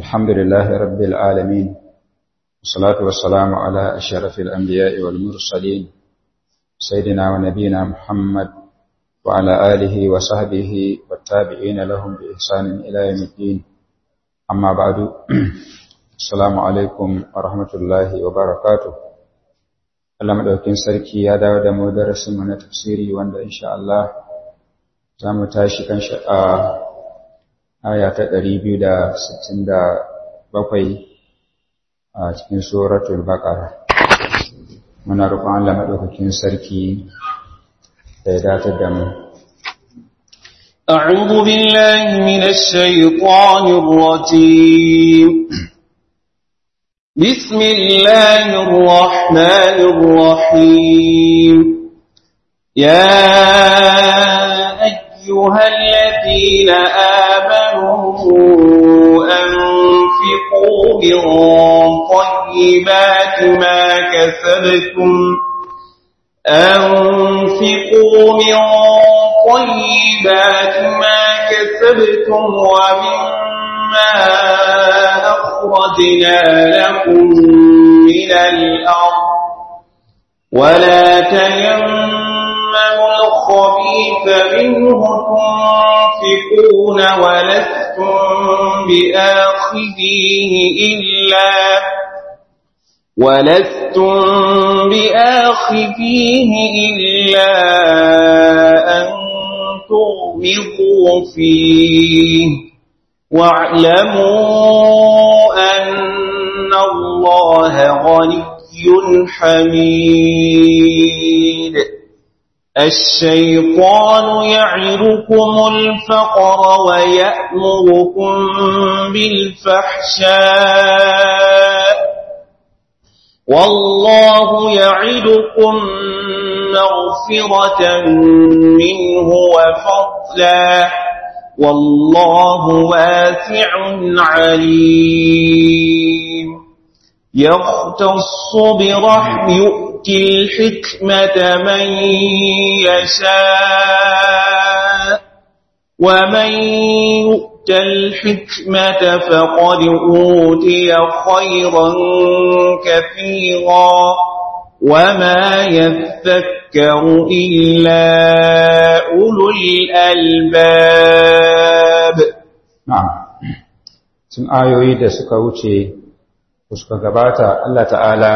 الحمد لله رب العالمين والصلاة والسلام على أشرف الأنبياء والمرسلين سيدنا ونبينا محمد وعلى آله وصحبه والتابعين لهم بإحسان إلى يوم الدين أما بعد السلام عليكم ورحمة الله وبركاته Allah madaukin sarki ya dawo da mu darasin mu na tafsiri wanda insha Allah za mu tashi kan a aya ta 267 a cikin suratul baqara muna roƙon Allah madaukakin sarki da ya datar da mu أعوذ بالله من الشيطان الرجيم بسم الله الرحمن الرحيم يا أيها الذين آمنوا أنفقوا من طيبات ما كسبتم أنفقوا من طيبات ما كسبتم ومما أخرجنا لكم من الأرض ولا تيمموا الخبيث منه تنفقون ولستم بآخذيه إلا ولستم بآخذيه إلا أن تغمضوا فيه واعلموا أن الله غني حميد الشيطان يعركم الفقر ويأمركم بالفحشاء والله يعدكم مغفرة منه وفضلا والله واسع عليم يختص برحم يؤتي الحكمة من يشاء ومن يؤت الحكمة فقد أوتي خيرا كثيرا وما يذكر إلا أولو الألباب na'am sun ayoyi da suka wuce suka gabata Allah ta'ala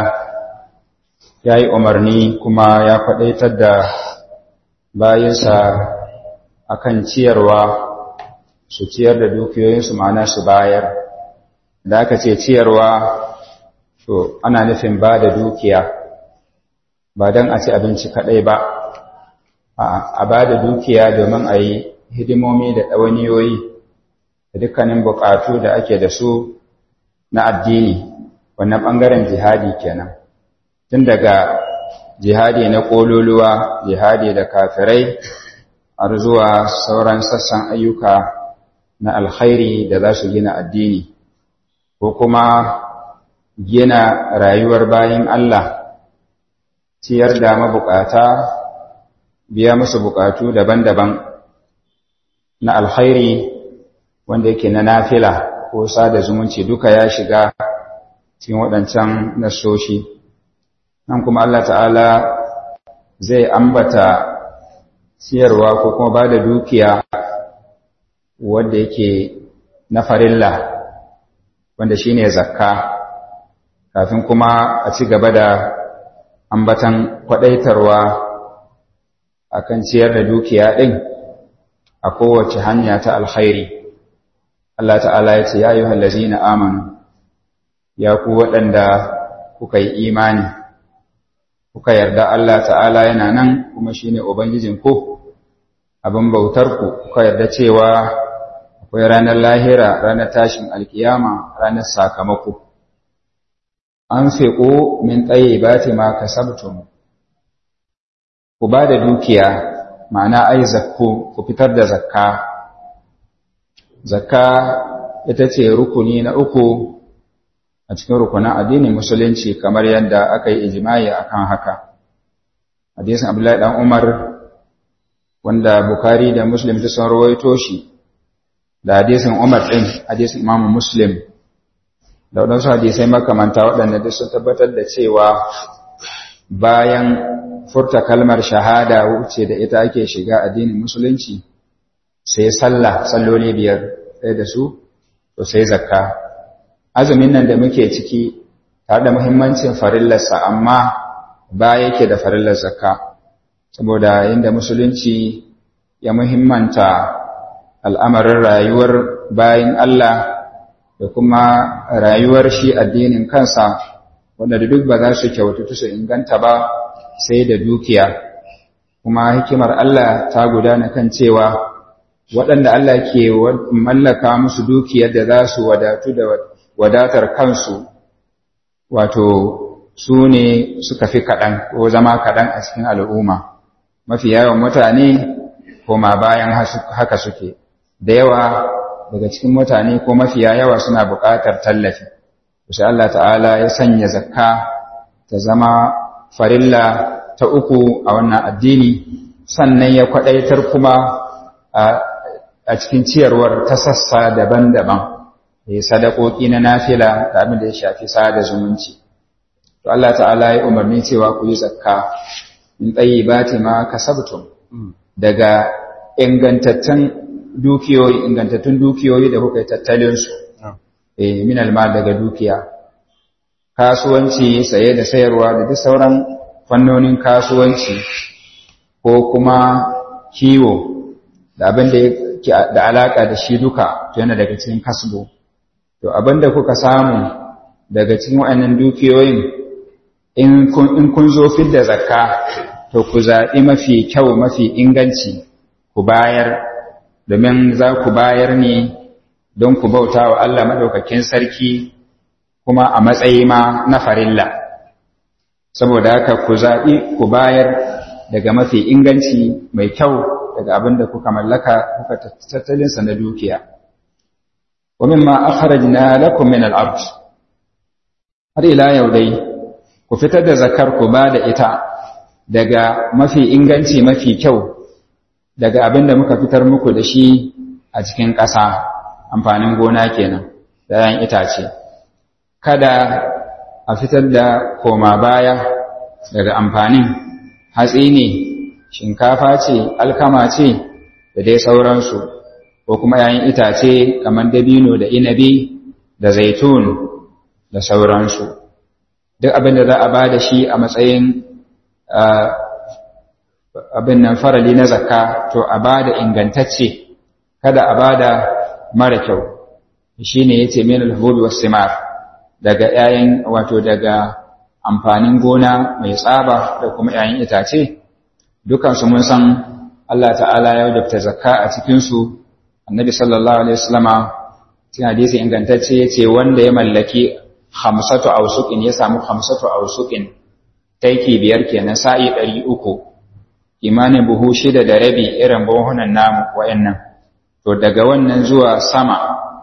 ya yi umarni kuma ya faɗaitar da bayansa akan ciyarwa su ciyar da dukiyoyinsu ma'ana su bayar da aka ce ciyarwa to ana nufin ba da dukiya ba don a ci abinci kaɗai ba a ba da dukiya domin a yi hidimomi da ɗawaniyoyi da dukkanin buƙatu da ake da su na addini wannan ɓangaren jihadi kenan tun daga jihadi na ƙololuwa jihadi da kafirai har zuwa sauran sassan ayyuka na alkhairi da za su gina addini ko kuma gina rayuwar bayin Allah ciyar da mabukata biya musu bukatu daban-daban na alkhairi wanda yake na nafila ko sada zumunci duka ya shiga cikin waɗancan nasoshi nan kuma Allah ta'ala zai ambata siyarwa ko kuma ba da dukiya wanda yake na farilla wanda shine zakka kafin kuma a ci gaba da ambatan kwadaitarwa akan ciyar da dukiya ɗin a kowace hanya ta alkhairi Allah ta'ala ya ce ya yi hallazina amanu ya ku waɗanda kuka yi imani kuka yarda Allah ta'ala yana nan kuma shi ne Ubangijinku abin bautarku kuka yarda cewa akwai ranar lahira ranar tashin alkiyama ranar sakamako an fiƙo min tsaye ba ta ma kasabtum ku ba da dukiya ma'ana ai zakku ku fitar da zakka zakka ita ce rukuni na uku a cikin rukunin addinin musulunci kamar yadda aka yi ijimai akan haka hadisin abdullahi dan umar wanda bukari da muslim ta sun rawaito shi da hadisin umar din hadisin imamu muslim da waɗansu hadisai makamanta waɗanda duk sun tabbatar da cewa bayan furta kalmar shahada wuce da ita ake shiga addinin musulunci sai sallah salloli biyar ɗaya da su to sai zakka azumin nan da muke ciki tare da muhimmancin farillarsa amma ba yake da farillar zakka saboda inda musulunci ya muhimmanta al'amarin rayuwar bayan Allah da kuma rayuwar shi addinin kansa wanda duk ba za su kyautatu su inganta ba sai da dukiya kuma hikimar Allah ta gudana kan cewa waɗanda Allah ke mallaka musu dukiyar da za su wadatu da wadatar kansu wato su ne suka fi kaɗan ko zama kaɗan a cikin al'umma mafi yawan mutane koma bayan haka suke da yawa daga cikin mutane ko mafiya yawa suna buƙatar tallafi sai Allah ta'ala ya sanya zakka ta zama farilla ta uku a wannan addini sannan ya kwaɗaitar kuma a cikin ciyarwar ta sassa daban-daban ya sadakoki na nafila da abin da ya shafi sada zumunci to Allah ta'ala ya umarni cewa ku yi zakka in tayyibati ma kasabtum daga ingantattun dukiyoyi ingantattun dukiyoyi da kuka yi tattalin su eh min almal daga dukiya kasuwanci saye da sayarwa da duk sauran fannonin kasuwanci ko kuma kiwo da abin da yake da alaka da shi duka to yana daga cikin kasbo to abin da kuka samu daga cikin waɗannan dukiyoyin in kun zo fidda zakka to ku zaɓi mafi kyau mafi inganci ku bayar domin za ku bayar ne don ku bauta wa Allah maɗaukakin sarki kuma a matsayi ma na farilla saboda haka ku zaɓi ku bayar daga mafi inganci mai kyau daga abin da kuka mallaka kuka tattalinsa na dukiya wa mimma akhrajna lakum min al-ard har ila yau dai ku fitar da zakar ku ba da ita daga mafi inganci mafi kyau daga abin da muka fitar muku da shi a cikin ƙasa amfanin gona kenan da yan itace kada a fitar da koma baya daga amfanin hatsi ne shinkafa ce alkama ce da dai sauransu ko kuma yayin itace kamar dabino da inabi da zaitun da sauransu duk abin da za a ba da shi a matsayin abin nan farali na zakka to a ba da ingantacce kada a ba da mara kyau shi ne ya ce min alhubi wasu simar daga ‘ya'yan wato daga amfanin gona mai tsaba da kuma ‘ya'yan itace dukansu mun san Allah ta'ala ya wajabta zakka a cikinsu annabi sallallahu alaihi wasallama cikin hadisi ingantacce ya ce wanda ya mallaki hamsatu ausukin ya samu hamsatu ausukin taiki biyar kenan sa'i ɗari uku imanin buhu shida da rabi irin buhunan namu wa'annan to daga wannan zuwa sama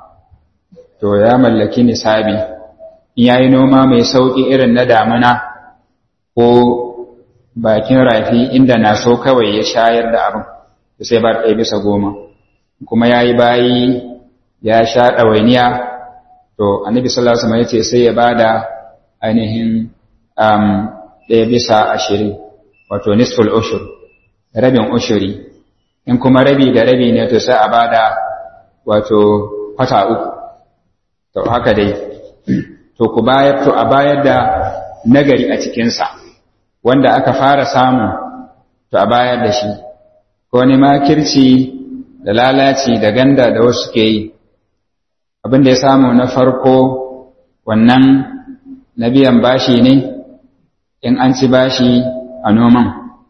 to ya mallaki nisabi in yayi noma mai sauƙi irin na damuna ko bakin rafi inda na so kawai ya shayar da abin to sai ba ɗaya bisa goma kuma ya yi bayi ya sha ɗawainiya to annabi sallallahu alaihi wasallam ya ce sai ya bada ainihin ɗaya bisa ashirin wato nisful ushur rabin ushuri in kuma rabi da rabi ne to sai a bada wato kwata uku to haka dai to ku bayar to a bayar da nagari a cikinsa wanda aka fara samu to a bayar da shi ko ne makirci da lalaci da ganda da wasu ke yi abin da ya samu na farko wannan na biyan bashi ne in an ci bashi a noman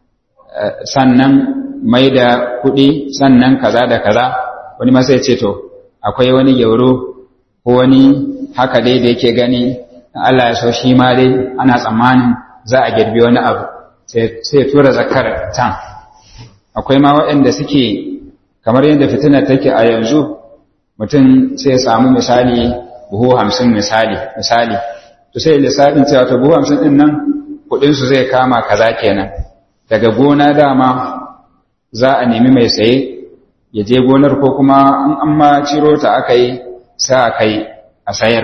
sannan mai da kuɗi sannan kaza da kaza wani masai ce to akwai wani gyauro ko wani haka dai da yake gani Allah ya so shi ma dai ana tsammanin za a girbi wani abu sai ya tura zakar can akwai ma waɗanda suke kamar yadda fitina take a yanzu mutum sai ya samu misali buhu hamsin misali misali to sai lissafin cewa to buhu hamsin ɗin nan kuɗinsu zai kama kaza kenan daga gona dama za a nemi mai saye ya je gonar ko kuma in an ma ciro ta aka yi sa a kai a sayar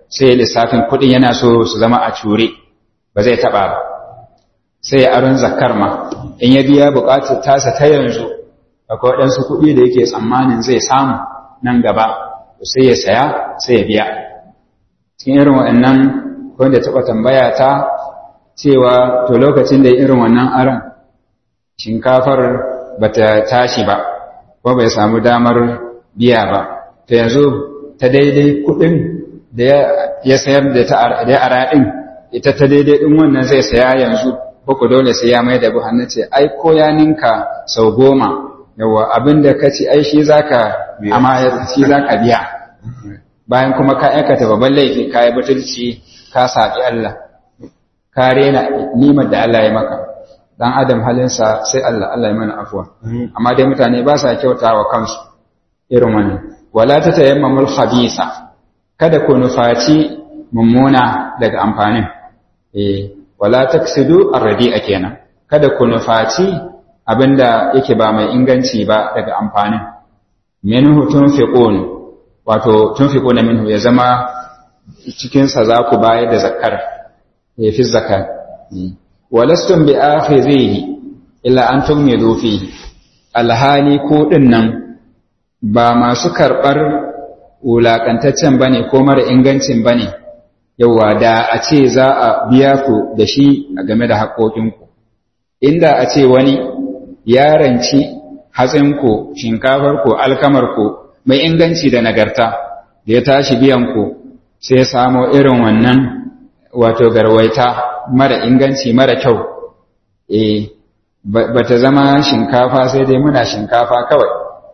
sai lissafin kuɗin yana so su zama a cure ba zai taɓa ba sai ya aron zakar ma in ya biya buƙatar tasa ta yanzu akwai waɗansu kuɗi da yake tsammanin zai samu nan gaba sai ya saya sai ya biya cikin irin waɗannan wanda taɓa tambaya ta cewa to lokacin da irin wannan aron shinkafar ba ta tashi ba ko bai samu damar biya ba to yanzu ta daidai kuɗin da ya sayar da ta ara ɗin ita ta daidai ɗin wannan zai saya yanzu ko ku dole sai ya mai da buhannu ce ai ko ya ninka sau goma yawa abin da ka ci ai shi zaka amma shi zaka biya bayan kuma ka aikata babban laifi ka yi butulci ka saɓi Allah ka rena nimar da Allah ya maka dan adam halinsa sai Allah Allah ya mana afuwa amma dai mutane ba sa kyauta wa kansu irin wannan wala ta tayammamul khabisa kada ku nufaci mummuna daga amfanin eh wala taksidu arradi'a kenan kada ku nufaci abinda yake ba mai inganci ba daga amfanin minhu tunfiqun wato tunfiquna minhu ya zama cikin sa za ku bayar da zakar ya fi zakar walastum bi akhirihi illa an tumidu fihi alhali ko dinnan ba masu karbar wulakantaccen bane ko mara ingancin bane yawa da a ce za a biya ku da shi game da haƙoƙinku inda a ce wani yaranci hatsinku shinkafarku alkamarku mai inganci da nagarta da ya tashi biyanku sai ya samo irin wannan wato garwaita mara inganci mara kyau eh ba ta zama shinkafa sai dai muna shinkafa kawai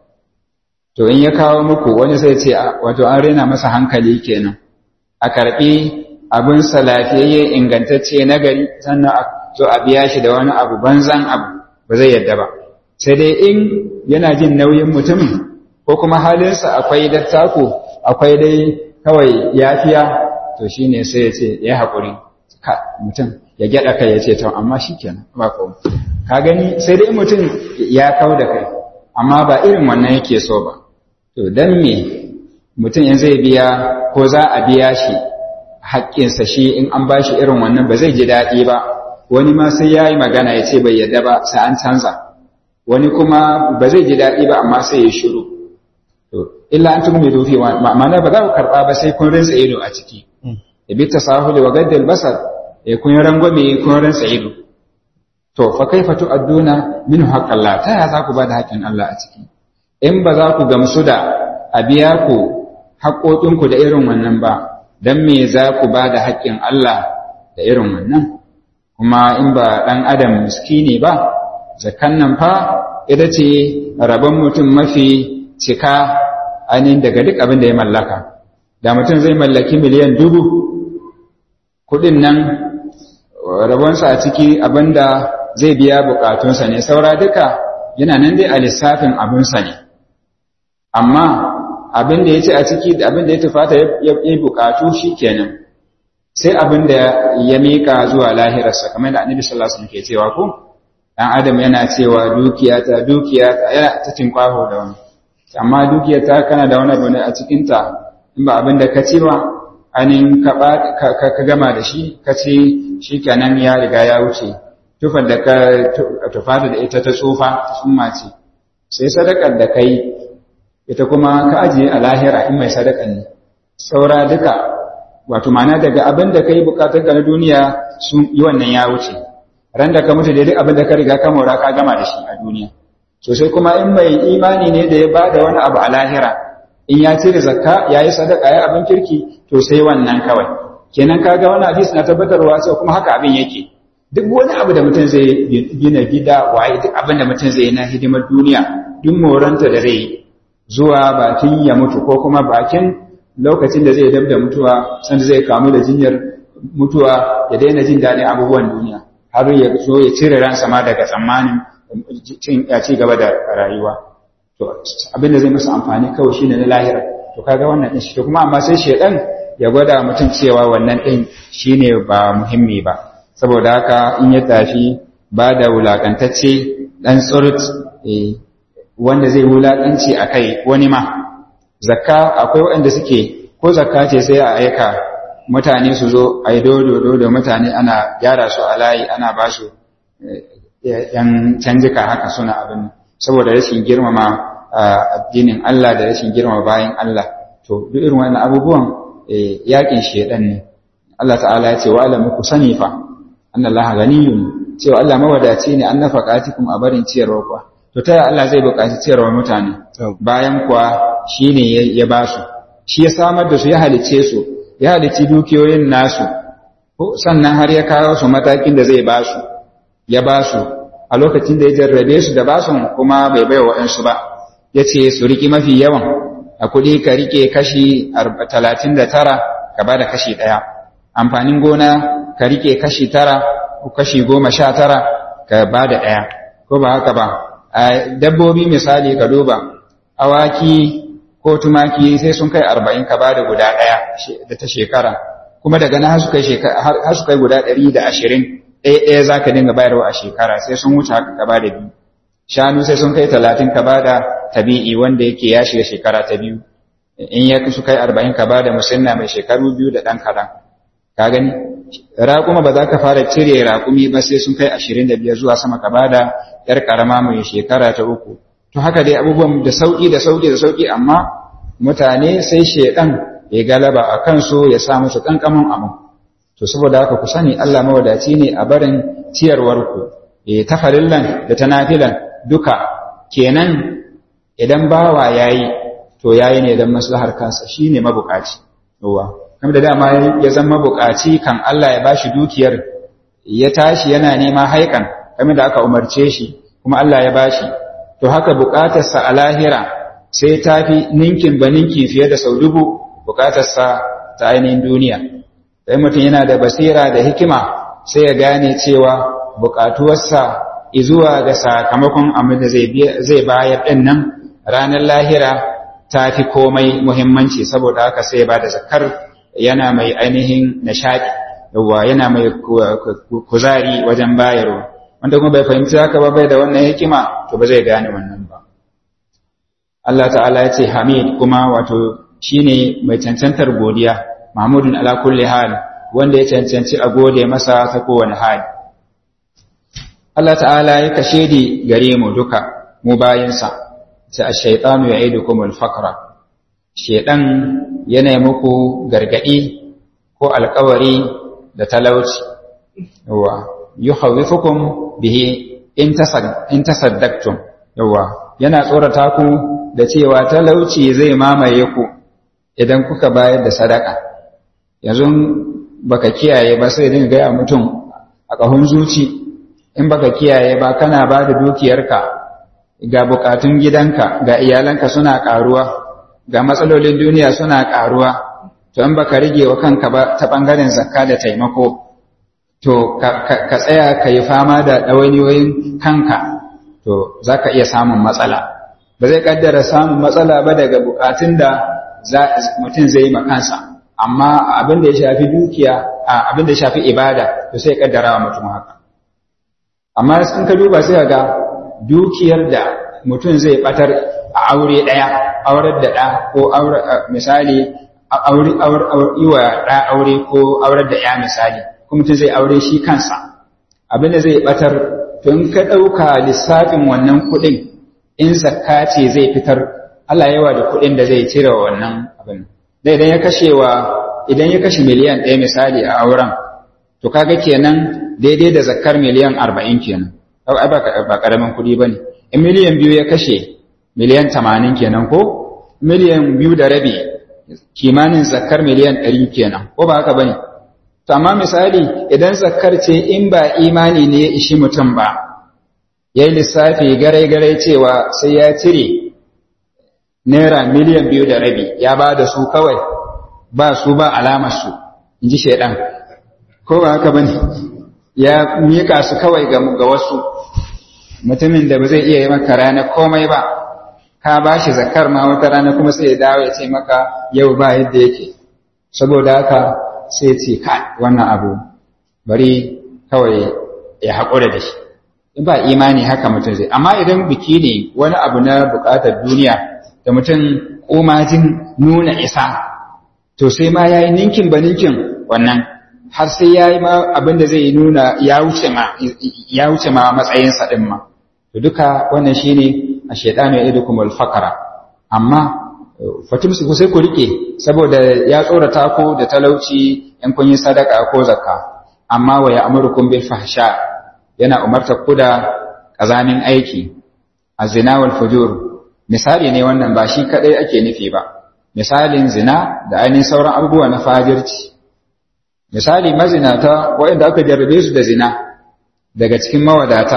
to in ya kawo muku wani sai ce wato an rena masa hankali kenan a karɓi abin lafiyayye ingantacce na gari sannan a zo a biya shi da wani abu banzan abu ba zai yadda ba sai dai in yana jin nauyin mutumin ko kuma halinsa akwai dattako akwai dai kawai yafiya to shine sai ya ce ya haƙuri ka mutum ya gyaɗa kai ya ce to amma shi kenan ba ko ka gani sai dai mutum ya kau da kai amma ba irin wannan yake so ba to dan me mutum in zai biya ko za a biya shi haƙƙinsa shi in an ba shi irin wannan ba zai ji daɗi ba wani ma sai ya yi magana ya ce bai yadda ba sai an canza wani kuma ba zai ji daɗi ba amma sai ya shiru to illa an tumi dufi ma'ana ba za ku karɓa ba sai kun rinsa ido a ciki ya bi tasahuli wa gaddal basar ya kun rangwame kun rinsa ido to fa kaifa tu'adduna min haqqillah ta ya za ku ba da haƙƙin Allah a ciki in ba za ku gamsu da a biya ku haƙoƙinku da irin wannan ba dan me za ku ba da haƙƙin Allah da irin wannan kuma in ba ɗan adam miskini ba zakan nan fa ita ce rabon mutum mafi cika ainihin daga duk abin da ya mallaka da mutum zai mallaki miliyan dubu kudin nan rabonsa a ciki abin da zai biya bukatunsa ne saura duka yana nan dai a lissafin abinsa ne amma abin da ya ce a ciki da abin da ya tufata ya yi bukatu shi kenan sai abin da ya miƙa zuwa lahirarsa kamar da annabi sallallahu alaihi wasallam ke cewa ko dan adam yana cewa dukiya ta dukiya ta yana ta tinkwaho da wani amma dukiya ta kana da wani abu ne a cikin ta in ba abin da ka ci ba anin ka ka gama da shi ka ci shikenan ya riga ya wuce tufar da ka tufa da ita ta tsufa ta summa ce sai sadakar da kai ita kuma ka ajiye a lahira in mai sadakan ne saura duka wato mana daga abin da ka yi bukatarka na duniya sun yi wannan ya wuce ran da ka mutu da duk abin da ka riga ka mora ka gama da shi a duniya to sai kuma in mai imani ne da ya ba da wani abu a lahira in ya cire zakka ya yi sadaka ya abin kirki to sai wannan kawai kenan ka ga wani hadisi na tabbatarwa sai kuma haka abin yake duk wani abu da mutum zai gina gida waye duk abin da mutum zai yi na hidimar duniya duk moranta da zai zuwa bakin ya mutu ko kuma bakin lokacin da zai dab da mutuwa sanda zai kamu da jinyar mutuwa ya daina jin daɗin abubuwan duniya har ya zo ya cire ransa ma daga tsammanin ya ci gaba da rayuwa to abin da zai masa amfani kawai shine na lahira to kaga wannan din shi to kuma amma sai shedan ya gwada mutum cewa wannan din shine ba muhimmi ba saboda haka in ya tafi ba da wulakantacce dan tsurut wanda zai wulakanci a kai wani ma zakka akwai waɗanda suke ko zakka ce sai a aika mutane su zo a yi dodo da mutane ana gyara su a layi ana ba su yan canjika haka suna abin saboda rashin girmama addinin Allah da rashin girmama bayan Allah to duk irin wannan abubuwan yakin shedan ne Allah ta'ala ya ce wa alamu ku sani fa anna Allah ganiyun cewa Allah mawadaci ne an nafaqatikum a barin ciyarwa kuwa to ta Allah zai buƙaci ciyarwa mutane bayan kuwa shine ya ba su shi ya samar da su ya halice su ya halici dukiyoyin nasu sannan har ya kawo su matakin da zai ba su ya ba su a lokacin da ya jarrabe su da basun kuma bai bai waɗansu ba ya ce su riƙi mafi yawan a kuɗi ka riƙe kashi talatin da tara ka ba da kashi ɗaya amfanin gona ka riƙe kashi tara ko kashi goma sha tara ka ba da ɗaya ko ba haka ba dabbobi misali ka duba awaki ko tumaki sai sun kai arba'in ka ba da guda ɗaya da ta shekara kuma daga nan har su kai guda ɗari da ashirin ɗaya ɗaya za ka dinga bayarwa a shekara sai sun wuce haka ka ba da biyu shanu sai sun kai talatin ka ba da tabi'i wanda yake ya shiga shekara ta biyu in ya su kai arba'in ka ba da musinna mai shekaru biyu da ɗan kaɗan ka gani raƙuma ba za ka fara cire raƙumi ba sai sun kai ashirin da biyar zuwa sama ka ba da ‘yar ƙarama mai shekara ta uku to haka dai abubuwan da sauƙi da sauƙi da sauƙi amma mutane sai shaiɗan ya galaba a kansu ya sa musu ƙanƙamin abu to saboda haka ku sani Allah mawadaci ne a barin ciyarwarku eh ta farillan da ta nafilan duka kenan idan bawa yayi to yayi ne dan maslahar kansa shine mabukaci yawa kamar da dama ya zama mabukaci kan Allah ya bashi dukiyar ya tashi yana nema haikan kamar da aka umarce shi kuma Allah ya bashi to haka bukatarsa a lahira sai tafi ninkin ba ninki fiye da sau dubu bukatarsa ta ainihin duniya sai mutum yana da basira da hikima sai ya gane cewa bukatuwarsa izuwa ga sakamakon abin da zai bayar ɗin nan ranar lahira ta fi komai muhimmanci saboda haka sai ya ba da zakar yana mai ainihin nishaɗi yawa yana mai kuzari wajen bayarwa wanda kuma bai fahimci haka ba bai da wannan hikima to ba zai gane wannan ba Allah ta'ala ya ce Hamid kuma wato shine mai cancantar godiya Mahmudun ala kulli hal wanda ya cancanci a gode masa ta kowane hali. Allah ta'ala ya kashe di gare mu duka mu bayansa, sai ash-shaytanu ya'idukum al-faqra. Shedan yana muku gargadi ko alƙawari da talauci. Yawa, yukhawwifukum bihi in tasad in tasaddaqtum. Yawa, yana tsorata ku da cewa talauci zai mamaye ku idan kuka bayar da sadaka. yanzu baka kiyaye ba sai dinga gaya mutum a ƙahun zuci in baka kiyaye ba kana ba da dukiyarka ga bukatun gidanka ga iyalanka suna ƙaruwa ga matsalolin duniya suna ƙaruwa to in baka rige wa kanka ba ta ɓangaren zakka da taimako to ka tsaya ka yi fama da ɗawainiyoyin kanka to za ka iya samun matsala ba zai ƙaddara samun matsala ba daga bukatun da mutum zai yi ma kansa amma abin da ya shafi dukiya abin da ya shafi ibada to sai kaddara wa mutum haka amma in ka duba sai ga dukiyar da mutum zai batar a aure daya aurar da da ko aure misali aure yi wa da aure ko aurar da ya misali ko mutum zai aure shi kansa abin da zai batar to in ka dauka lissafin wannan kuɗin in zakka ce zai fitar Allah yawa da kuɗin da zai cire wannan abin da idan ya kashe wa idan ya kashe miliyan ɗaya misali a auren to kaga kenan daidai da zakar miliyan arba'in kenan ai ba ƙaramin kuɗi ba ne in miliyan biyu ya kashe miliyan tamanin kenan ko miliyan biyu da rabi kimanin zakar miliyan ɗari kenan ko ba haka ba ne to amma misali idan zakar ce in ba imani ne ya ishi mutum ba ya yi lissafi garai-garai cewa sai ya cire naira miliyan biyu da rabi ya ba da su kawai ba su ba alamarsu in ji shaidan ko ba haka bane ya mika su kawai ga wasu mutumin da ba zai iya yi maka rana komai ba ka ba shi zakar ma wata rana kuma sai ya dawo ya ce maka yau ba yadda yake saboda haka sai ya ce kai wannan abu bari kawai ya haƙura da shi ba imani haka mutum zai amma idan biki ne wani abu na buƙatar duniya da mutum komajin nuna isa to sai ma ya yi ninkin ba ninkin wannan har sai ya yi ma abin da zai nuna ya wuce ma ya wuce ma matsayinsa ɗin ma to duka wannan shine a shaidanu ya idukum alfakara amma fatimsu ku sai ku rike saboda ya tsorata ku da talauci in kun yi sadaka ko zakka amma wa ya'murukum bil fahsha yana umartar ku da kazamin aiki azina wal fujur misali ne wannan ba shi kadai ake nufi ba misalin zina da ainihin sauran abubuwa na fajirci misali mazinata waɗanda aka jarrabe su da zina daga cikin mawadata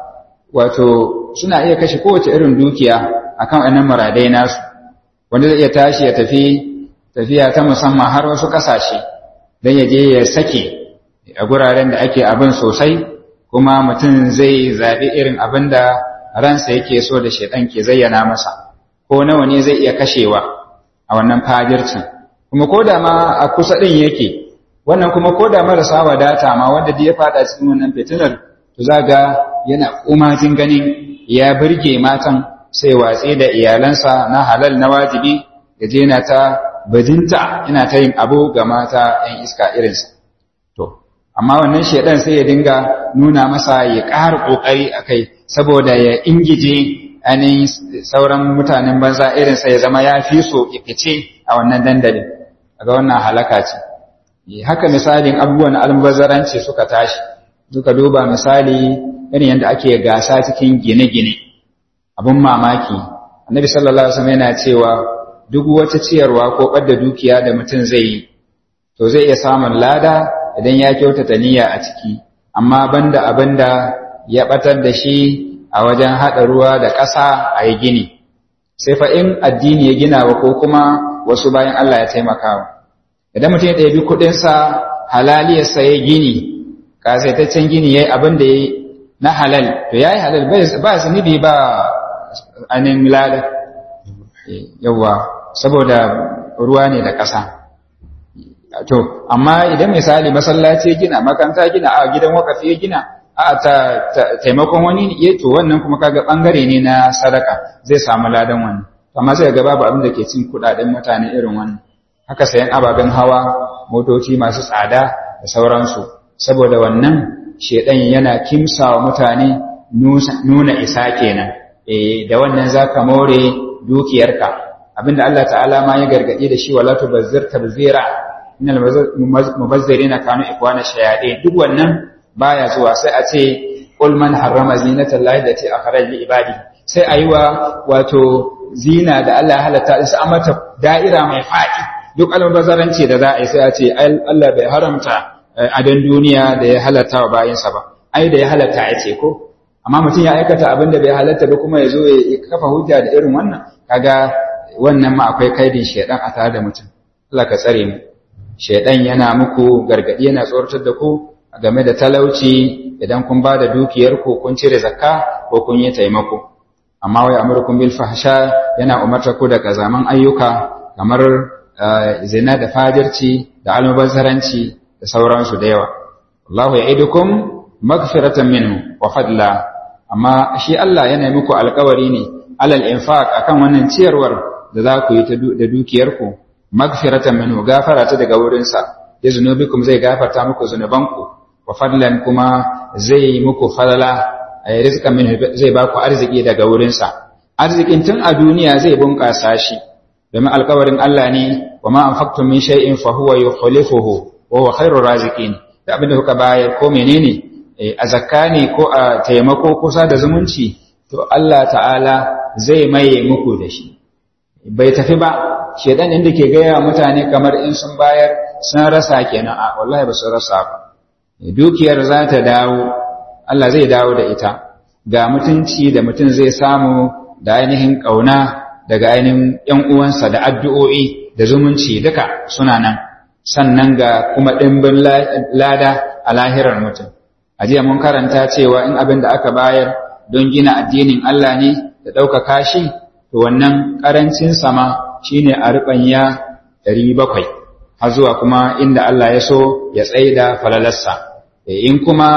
wato suna iya kashe kowace irin dukiya akan wannan maradai nasu wanda zai iya tashi ya tafi tafiya ta musamman har wasu ƙasashe don ya je ya sake a guraren da ake abin sosai kuma mutum zai zaɓi irin abin da ransa yake so da shaidan ke zayyana masa ko nawa ne zai iya kashewa a wannan fajircin kuma ko da ma a kusa ɗin yake wannan kuma ko da marasa wadata ma wanda ya faɗa cikin wannan fitinar to za ga yana kumajin ganin ya birge matan sai watsi da iyalansa na halal na wajibi ya je na ta bajinta ina ta yin abu ga mata 'yan iska irinsa to amma wannan shaidan sai ya dinga nuna masa ya ƙara ƙoƙari a kai saboda ya ingije ainihin sauran mutanen banza irinsa ya zama ya fi so fice a wannan dandalin ga wannan halaka ce haka misalin abubuwan almubazzaranci suka tashi suka duba misali irin yadda ake gasa cikin gine-gine abin mamaki annabi sallallahu alaihi wasallam yana cewa duk wata ciyarwa ko ɓadda dukiya da mutum zai yi to zai iya samun lada idan ya kyautata niyya a ciki amma banda abinda ya batar da shi a wajen haɗa ruwa da ƙasa a yi gini sai fa in addini ya gina wa ko kuma wasu bayan Allah ya taimakawa idan mutum ya ɗabi kuɗinsa halaliyarsa ya gini ƙasaitaccen gini ya yi abin da ya na halal to ya yi halal ba zunubi ba anin lada yawa saboda ruwa ne da ƙasa to amma idan misali masallaci ya gina makaranta gina a gidan wakafi ya gina a ta taimakon wani ya to wannan kuma kaga bangare ne na sadaka zai samu ladan wani amma sai ga babu abin da ke cin kudaden mutane irin wannan haka sayan ababen hawa motoci masu tsada da sauransu saboda wannan shedan yana kimsawa mutane nuna isa kenan eh da wannan zaka more dukiyarka abinda Allah ta'ala ma ya gargade da shi wala tubazzir tabzira innal mubazzirina kanu ikwana shayade duk wannan baya zuwa sai a ce qul man harrama zinata allahi allati akhraj li ibadi sai ayiwa wato zina da Allah halatta sai a mata da'ira mai fadi duk almubazzaranci da za a yi sai a ce Allah bai haramta adon duniya da ya halatta wa bayinsa ba ai da ya halatta ya ce ko amma mutum ya aikata abin da bai halatta ba kuma ya zo ya kafa hujja da irin wannan kaga wannan ma akwai kaidin shedan a tare da mutum Allah ka tsare mu shedan yana muku gargadi yana tsoratar da ku game da talauci idan kun ba da dukiyar ku kun cire zakka ko kun yi taimako amma wai amurkum bil fahsha yana umarta ku da kazaman ayyuka kamar zina da fajirci da almubazzaranci da sauransu da yawa Allahu ya'idukum magfiratan minhu wa fadla amma shi Allah yana muku alƙawari ne alal infaq akan wannan ciyarwar da za ku yi da dukiyarku magfiratan minhu gafara ta daga wurinsa ya zunubikum zai gafarta muku zunubanku wa fadlan kuma zai muku falala ay rizqan minhu zai ba ku arziki daga wurinsa arzikin tun a duniya zai bunƙasa shi domin alƙawarin Allah ne wa ma anfaqtum min shay'in fa huwa yukhlifuhu wa huwa khairur raziqin da abin da kuka bayar ko menene a zakka ne ko a taimako ko sada zumunci to Allah ta'ala zai maye muku da shi bai tafi ba shedan inda ke gaya mutane kamar in sun bayar sun rasa kenan a wallahi ba su rasa ba dukiyar za ta dawo Allah zai dawo da ita ga mutunci da mutum zai samu da ainihin ƙauna daga ainihin ‘yan uwansa da addu'o'i da zumunci duka suna nan sannan ga kuma ɗimbin lada a lahirar mutum a jiya mun karanta cewa in abin da aka bayar don gina addinin Allah ne da ɗaukaka shi to wannan ƙarancin sama shine a riɓanya ɗari bakwai har zuwa kuma inda Allah ya so ya tsaida falalarsa in kuma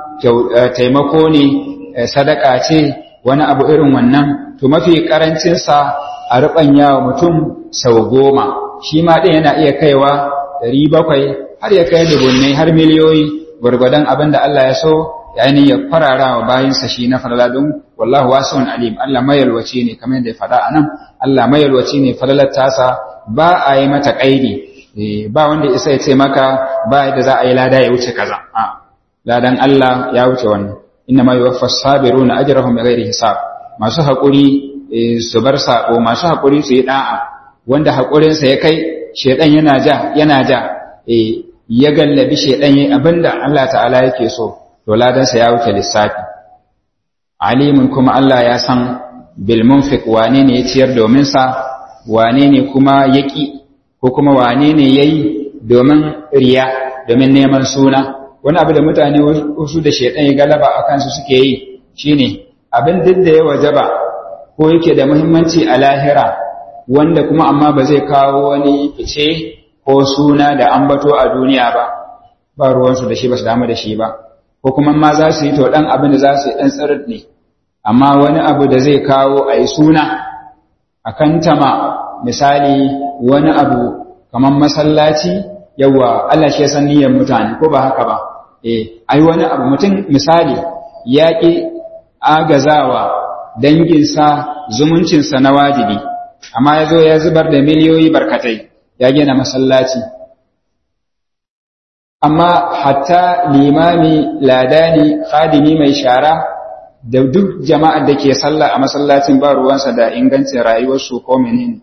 taimako ne sadaka ce wani abu irin wannan to mafi ƙarancinsa a riɓanya wa mutum sau goma shi ma ɗin yana iya kaiwa ɗari bakwai har ya kai dubunnai har miliyoyi gwargwadon abin da Allah ya so yayin ya farara wa bayinsa shi na falala don wallahu wasi'un alim Allah mayalwaci ne kamar yadda ya faɗa anan Allah mayalwaci ne falalar tasa ba a yi mata kaidi ba wanda isa ya ce maka ba yadda za a yi lada ya wuce kaza a ladan Allah ya wuce wannan inna ma yuwaffas sabiruna ajrahum bighairi hisab masu hakuri su bar sako masu hakuri su yi da'a wanda hakurin sa ya kai shedan yana ja yana ja ya gallabi shedan yayin abinda Allah ta'ala yake so to ladan sa ya wuce lissafi alimun kuma Allah ya san bil munfiq wane ne ya ciyar domin sa wane ne kuma yaki ko kuma wane ne yayi domin riya domin neman suna wani abu da mutane wasu da shaidan ya galaba a kansu suke yi shine abin duk da ya wajaba ko yake da muhimmanci a lahira wanda kuma amma ba zai kawo wani fice ko suna da ambato a duniya ba ba ruwansu da shi ba su damu da shi ba ko kuma ma za su yi to dan abin da za su yi dan tsirin ne amma wani abu da zai kawo a yi suna a kantama misali wani abu kamar masallaci yawa Allah shi ya san niyyar mutane ko ba haka ba eh ai wani abu mutum misali ya ki agazawa danginsa zumuncinsa na wajibi amma ya zo ya zubar da miliyoyi barkatai ya gina masallaci amma hatta limami ladani khadimi mai shara da duk jama'ar da ke sallah a masallacin ba ruwansa da ingancin rayuwarsu ko menene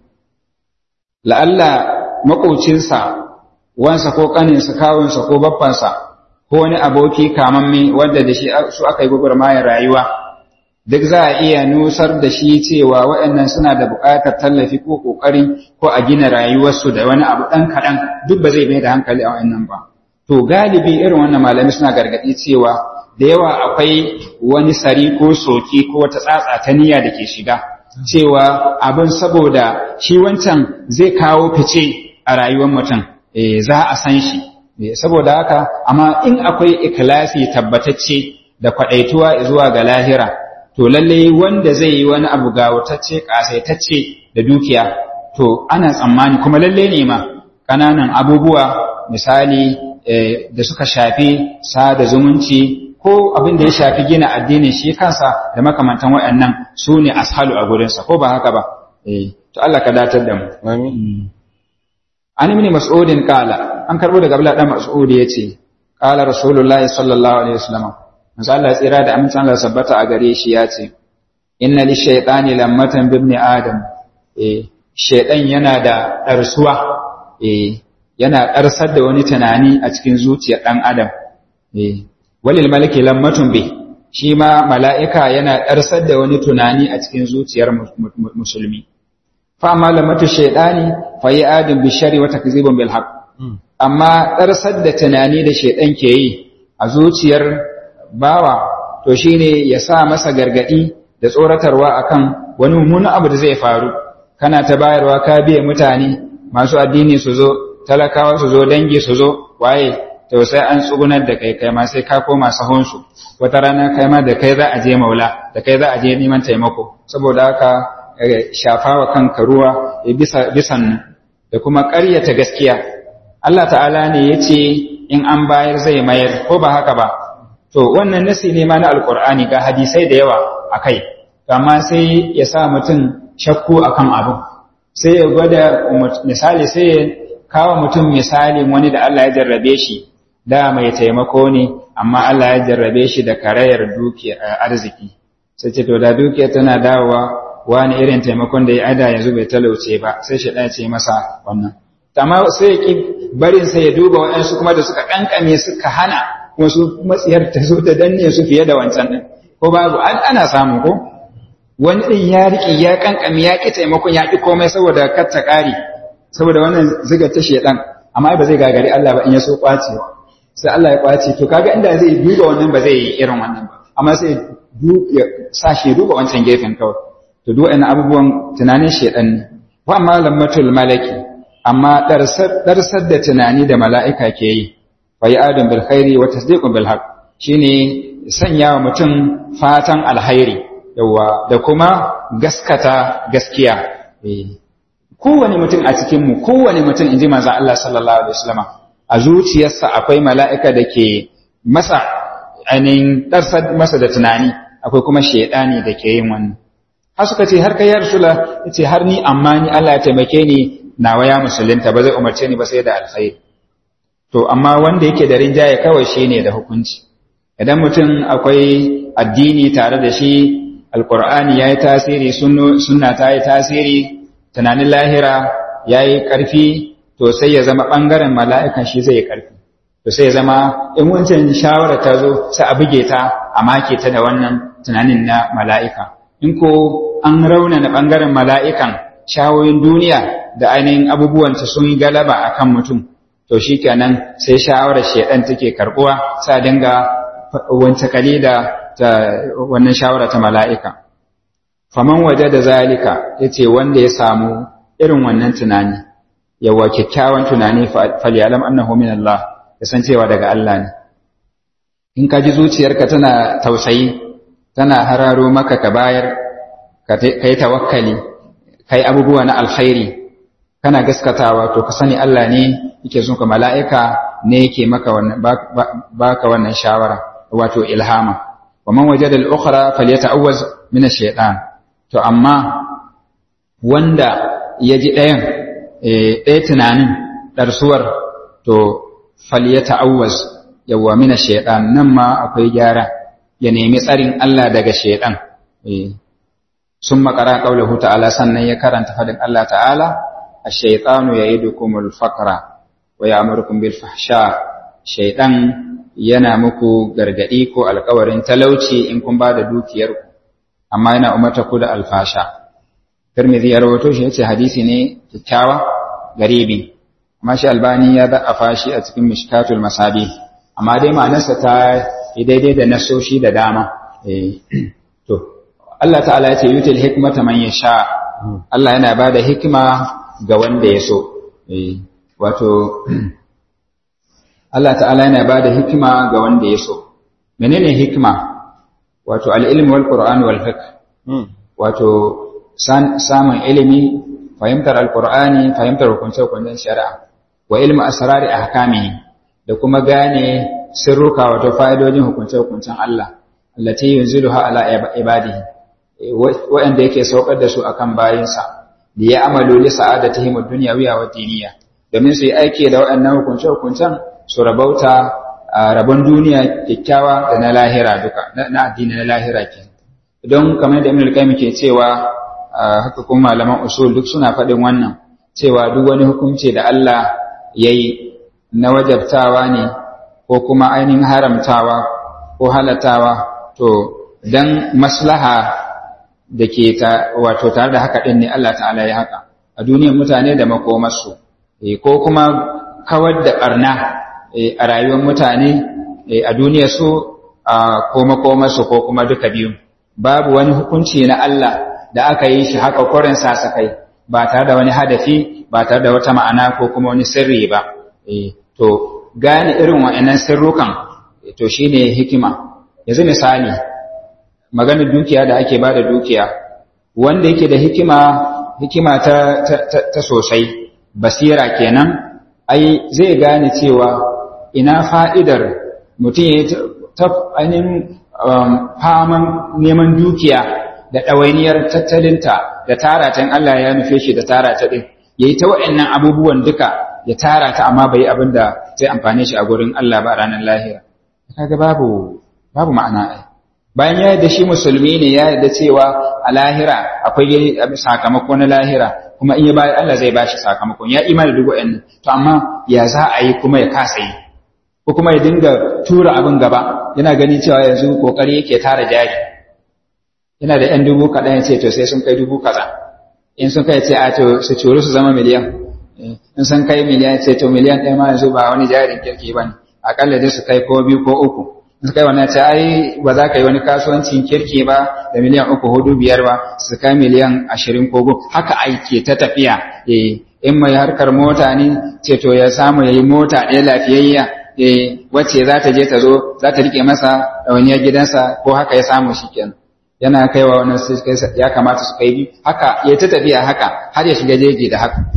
la'alla makocinsa wansa ko kaninsa kawunsa ko babbansa ko wani aboki kamamme wanda da shi su aka yi gwagwarmayar rayuwa duk za a iya nusar da shi cewa waɗannan suna da buƙatar tallafi ko ƙoƙari ko a gina rayuwarsu da wani abu ɗan kaɗan duk ba zai mai da hankali a waɗannan ba to galibi irin wannan malami suna gargaɗi cewa da yawa akwai wani sari ko soki ko wata tsatsa ta niyya da ke shiga cewa abin saboda shi wancan zai kawo fice a rayuwar mutum za a san shi saboda haka amma in akwai ikilasi tabbatacce da kwadaituwa zuwa ga lahira to lalle wanda zai yi wani abu ga wutacce kasaitacce da dukiya to ana tsammani kuma lalle ne ma kananan abubuwa misali da suka shafi sada zumunci ko abin da ya shafi gina addinin shi kansa da makamantan waɗannan su ne ashalu a gurinsa ko ba haka ba to Allah ka datar da mu amin an ibn mas'udin qala an karbo daga Abdullah dan Mas'ud yace qala rasulullahi sallallahu alaihi wasallam manzo Allah tsira da amincin Allah sabbata a gare shi yace inna li shaytani lammatan bi ibn adam eh shaytan yana da darsuwa eh yana darsar da wani tunani a cikin zuciyar dan adam eh walil malaki lammatun bi shi ma mala'ika yana darsar da wani tunani a cikin zuciyar musulmi fa amma lamatu shaytani fa yi adin bi shari wa takzibun bil haqq amma darsar da tunani da shaytan ke yi a zuciyar bawa to shine ya sa masa gargadi da tsoratarwa akan wani mummunan abu da zai faru kana ta bayarwa ka biye mutane masu addini su zo talakawa su zo dangi su zo waye to sai an tsugunar da kai kai ma sai ka koma sahunsu wata rana kai ma da kai za a je maula da kai za a je neman taimako saboda haka shafa wa kanka ruwa bisa bisan da kuma ƙaryata gaskiya Allah ta'ala ne ya ce in an bayar zai mayar ko ba haka ba to wannan nasi ne ma na alkur'ani ga hadisai da yawa a kai amma sai ya sa mutum shakku akan abu sai ya gwada misali sai ya kawo mutum misalin wani da Allah ya jarrabe shi da mai taimako ne amma Allah ya jarrabe shi da karayar dukiya arziki sai ce to da dukiya tana dawowa wani irin taimakon da ya ada yanzu bai talauce ba sai shi ɗaya ce masa wannan amma sai ya ki barin sai ya duba waɗansu kuma da suka ƙanƙame suka hana kuma su matsiyar ta zo ta danne su fiye da wancan ɗin ko babu ana samu ko wani ɗin ya riƙe ya ƙanƙame ya ƙi taimakon ya ƙi komai saboda kar ta ƙari saboda wannan ziga ta shedan amma ba zai gagari Allah ba in ya so ƙwacewa sai Allah ya ƙwace to kaga inda zai duba wannan ba zai yi irin wannan ba amma sai ya sa shi duba wancan gefen kawai to duk wa'annan abubuwan tunanin shedan ne wa amma lammatul malaki amma darsar da tunani da mala'ika ke yi fa ya adam bil khairi wa tasdiqun bil haqq shine sanya wa mutum fatan alhairi yawa da kuma gaskata gaskiya kowane mutum a cikin mu kowane mutum inji manzo Allah sallallahu alaihi wasallam a zuciyarsa akwai mala'ika da ke masa ainihin ɗarsar masa da tunani akwai kuma shaidani da ke yin wannan har suka ce har kai ya rasula ya ce har ni amma ni Allah ya taimake ni nawa ya musulunta ba zai umarce ni ba sai da alkhairi to amma wanda yake da rinjaye kawai shi ne da hukunci idan mutum akwai addini tare da shi alkur'ani ya yi tasiri sunna ta yi tasiri tunanin lahira ya yi ƙarfi to sai ya zama ɓangaren mala'ikan shi zai yi ƙarfi to sai ya zama in wancan shawara ta zo sai a buge ta a make ta da wannan tunanin na mala'ika in ko an raunana ɓangaren mala'ikan shawoyin duniya da ainihin abubuwanta sun yi galaba a kan mutum to shi kenan sai shawarar shaidan take karɓuwa sa dinga wance kali da wannan shawara ta mala'ika faman waje da zalika ya ce wanda ya samu irin wannan tunani yawa kyakkyawan tunani falyalam annahu min Allah ya san cewa daga Allah ne in ka ji zuciyarka tana tausayi tana hararo maka ka bayar ka yi tawakkali ka yi abubuwa na alkhairi kana gaskatawa to ka sani Allah ne yake zuka mala'ika ne yake maka wannan baka wannan shawara wato ilhama wa man wajada al-ukhra falyata'awwaz min ash-shaytan to amma wanda ya ji ɗayan ɗaya tunanin ɗarsuwar to falyata'awwaz yawwa min ash-shaytan nan ma akwai gyara ya nemi tsarin Allah daga shaytan sun makara qaulahu ta'ala sannan ya karanta fadin Allah ta'ala ash-shaytanu ya'idukumul faqra wa ya'murukum bil fahsha shaytan yana muku gargadi ko alƙawarin talauci in kun bada dukiyar ku amma yana umarta ku da alfasha Tirmidhi ya rawato shi yace hadisi ne kyakkyawa garibi amma shi Albani ya da'afa shi a cikin Mishkatul Masabi amma dai ma'anarsa ta yi daidai da nasoshi da dama to Allah ta'ala ya ce yutil hikmata man yasha Allah yana bada hikima ga wanda ya so wato Allah ta'ala yana ba da hikima ga wanda ya so menene hikima wato al'ilmi wal qur'an wal fiqh wato samun ilimi fahimtar alqur'ani fahimtar hukunce hukuncen shari'a wa ilmu asrari ahkamihi da kuma gane sirruka wato fa'idojin hukunce hukuncen Allah allati yunziluha ala ibadihi wa'anda yake saukar da su akan bayinsa da ya amalu li sa'adatihim ad-dunyawiyya wa diniyya domin su yi aiki da waɗannan hukunce-hukuncen su rabauta a rabon duniya kyakkyawa da na lahira duka na addini na lahira ke don kamar da Ibn al ke cewa haka kuma malaman usul duk suna faɗin wannan cewa duk wani hukunci da Allah ya yi na wajabtawa ne ko kuma ainihin haramtawa ko halatawa to dan maslaha da ke wato tare da haka ɗin ne Allah ta'ala ya haka a duniyar mutane da makomarsu ko kuma kawar da ɓarna a rayuwar mutane a duniyar su ko makomarsu ko kuma duka biyu babu wani hukunci na Allah da aka yi shi haka kwarin sasakai ba tare da wani hadafi ba tare da wata ma'ana ko kuma wani sirri ba to gane irin wa'annan sirrukan to shine hikima yanzu misali maganar dukiya da ake ba da dukiya wanda yake da hikima hikima ta, ta, sosai basira kenan ai zai gane cewa ina fa'idar mutum ya ta ainihin faman neman dukiya da ɗawainiyar tattalinta da taratan Allah ya nufe shi da tarata ɗin ya yi ta wa'yannan abubuwan duka ya tara ta amma bai abin da zai amfane shi a gurin Allah ba ranar lahira kaga babu babu ma'ana ai bayan ya yarda shi musulmi ne ya yarda cewa a lahira akwai sakamako na lahira kuma in ya bayar Allah zai bashi sakamakon ya imani duk wa'annan to amma ya za a yi kuma ya kasa yi ko kuma ya dinga tura abin gaba yana gani cewa yanzu kokari yake tara jari yana da yan dubu kaɗan ya ce to sai sun kai dubu kaza in sun kai ce a to su curu su zama miliyan in sun kai miliyan ce to miliyan ɗaya ma yanzu ba wani jarin kirki ba ne aƙalla dai su kai ko biyu ko uku su kai wannan ce ai ba za ka yi wani kasuwancin kirki ba da miliyan uku hudu biyar ba su kai miliyan ashirin ko goma haka aiki ta tafiya in mai harkar mota ne ce to ya samu ya yi mota ɗaya lafiyayya wacce za ta je ta zo za ta rike masa ɗawainiyar gidansa ko haka ya samu shi kenan yana kaiwa wannan sai ya kamata su kai biyu haka ya ta tafiya haka har ya shiga jeji da haka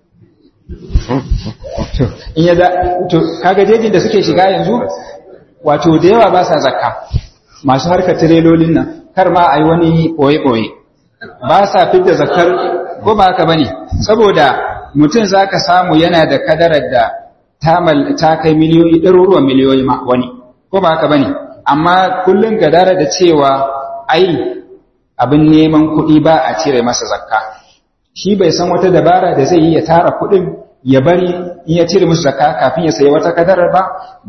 in ya da to kaga jejin da suke shiga yanzu wato da yawa ba sa zakka masu harkar tirelolin nan kar ma a yi wani ɓoye-ɓoye ba sa fidda zakkar ko ba haka bane saboda mutum za ka samu yana da kadarar da ta kai miliyoyi ɗaruruwan miliyoyi ma wani ko ba haka bane amma kullum gadara da cewa ai abin neman kuɗi ba a cire masa zakka shi bai san wata dabara da zai yi ya tara kuɗin ya bari in ya cire musu zakka kafin ya sayi wata kadarar ba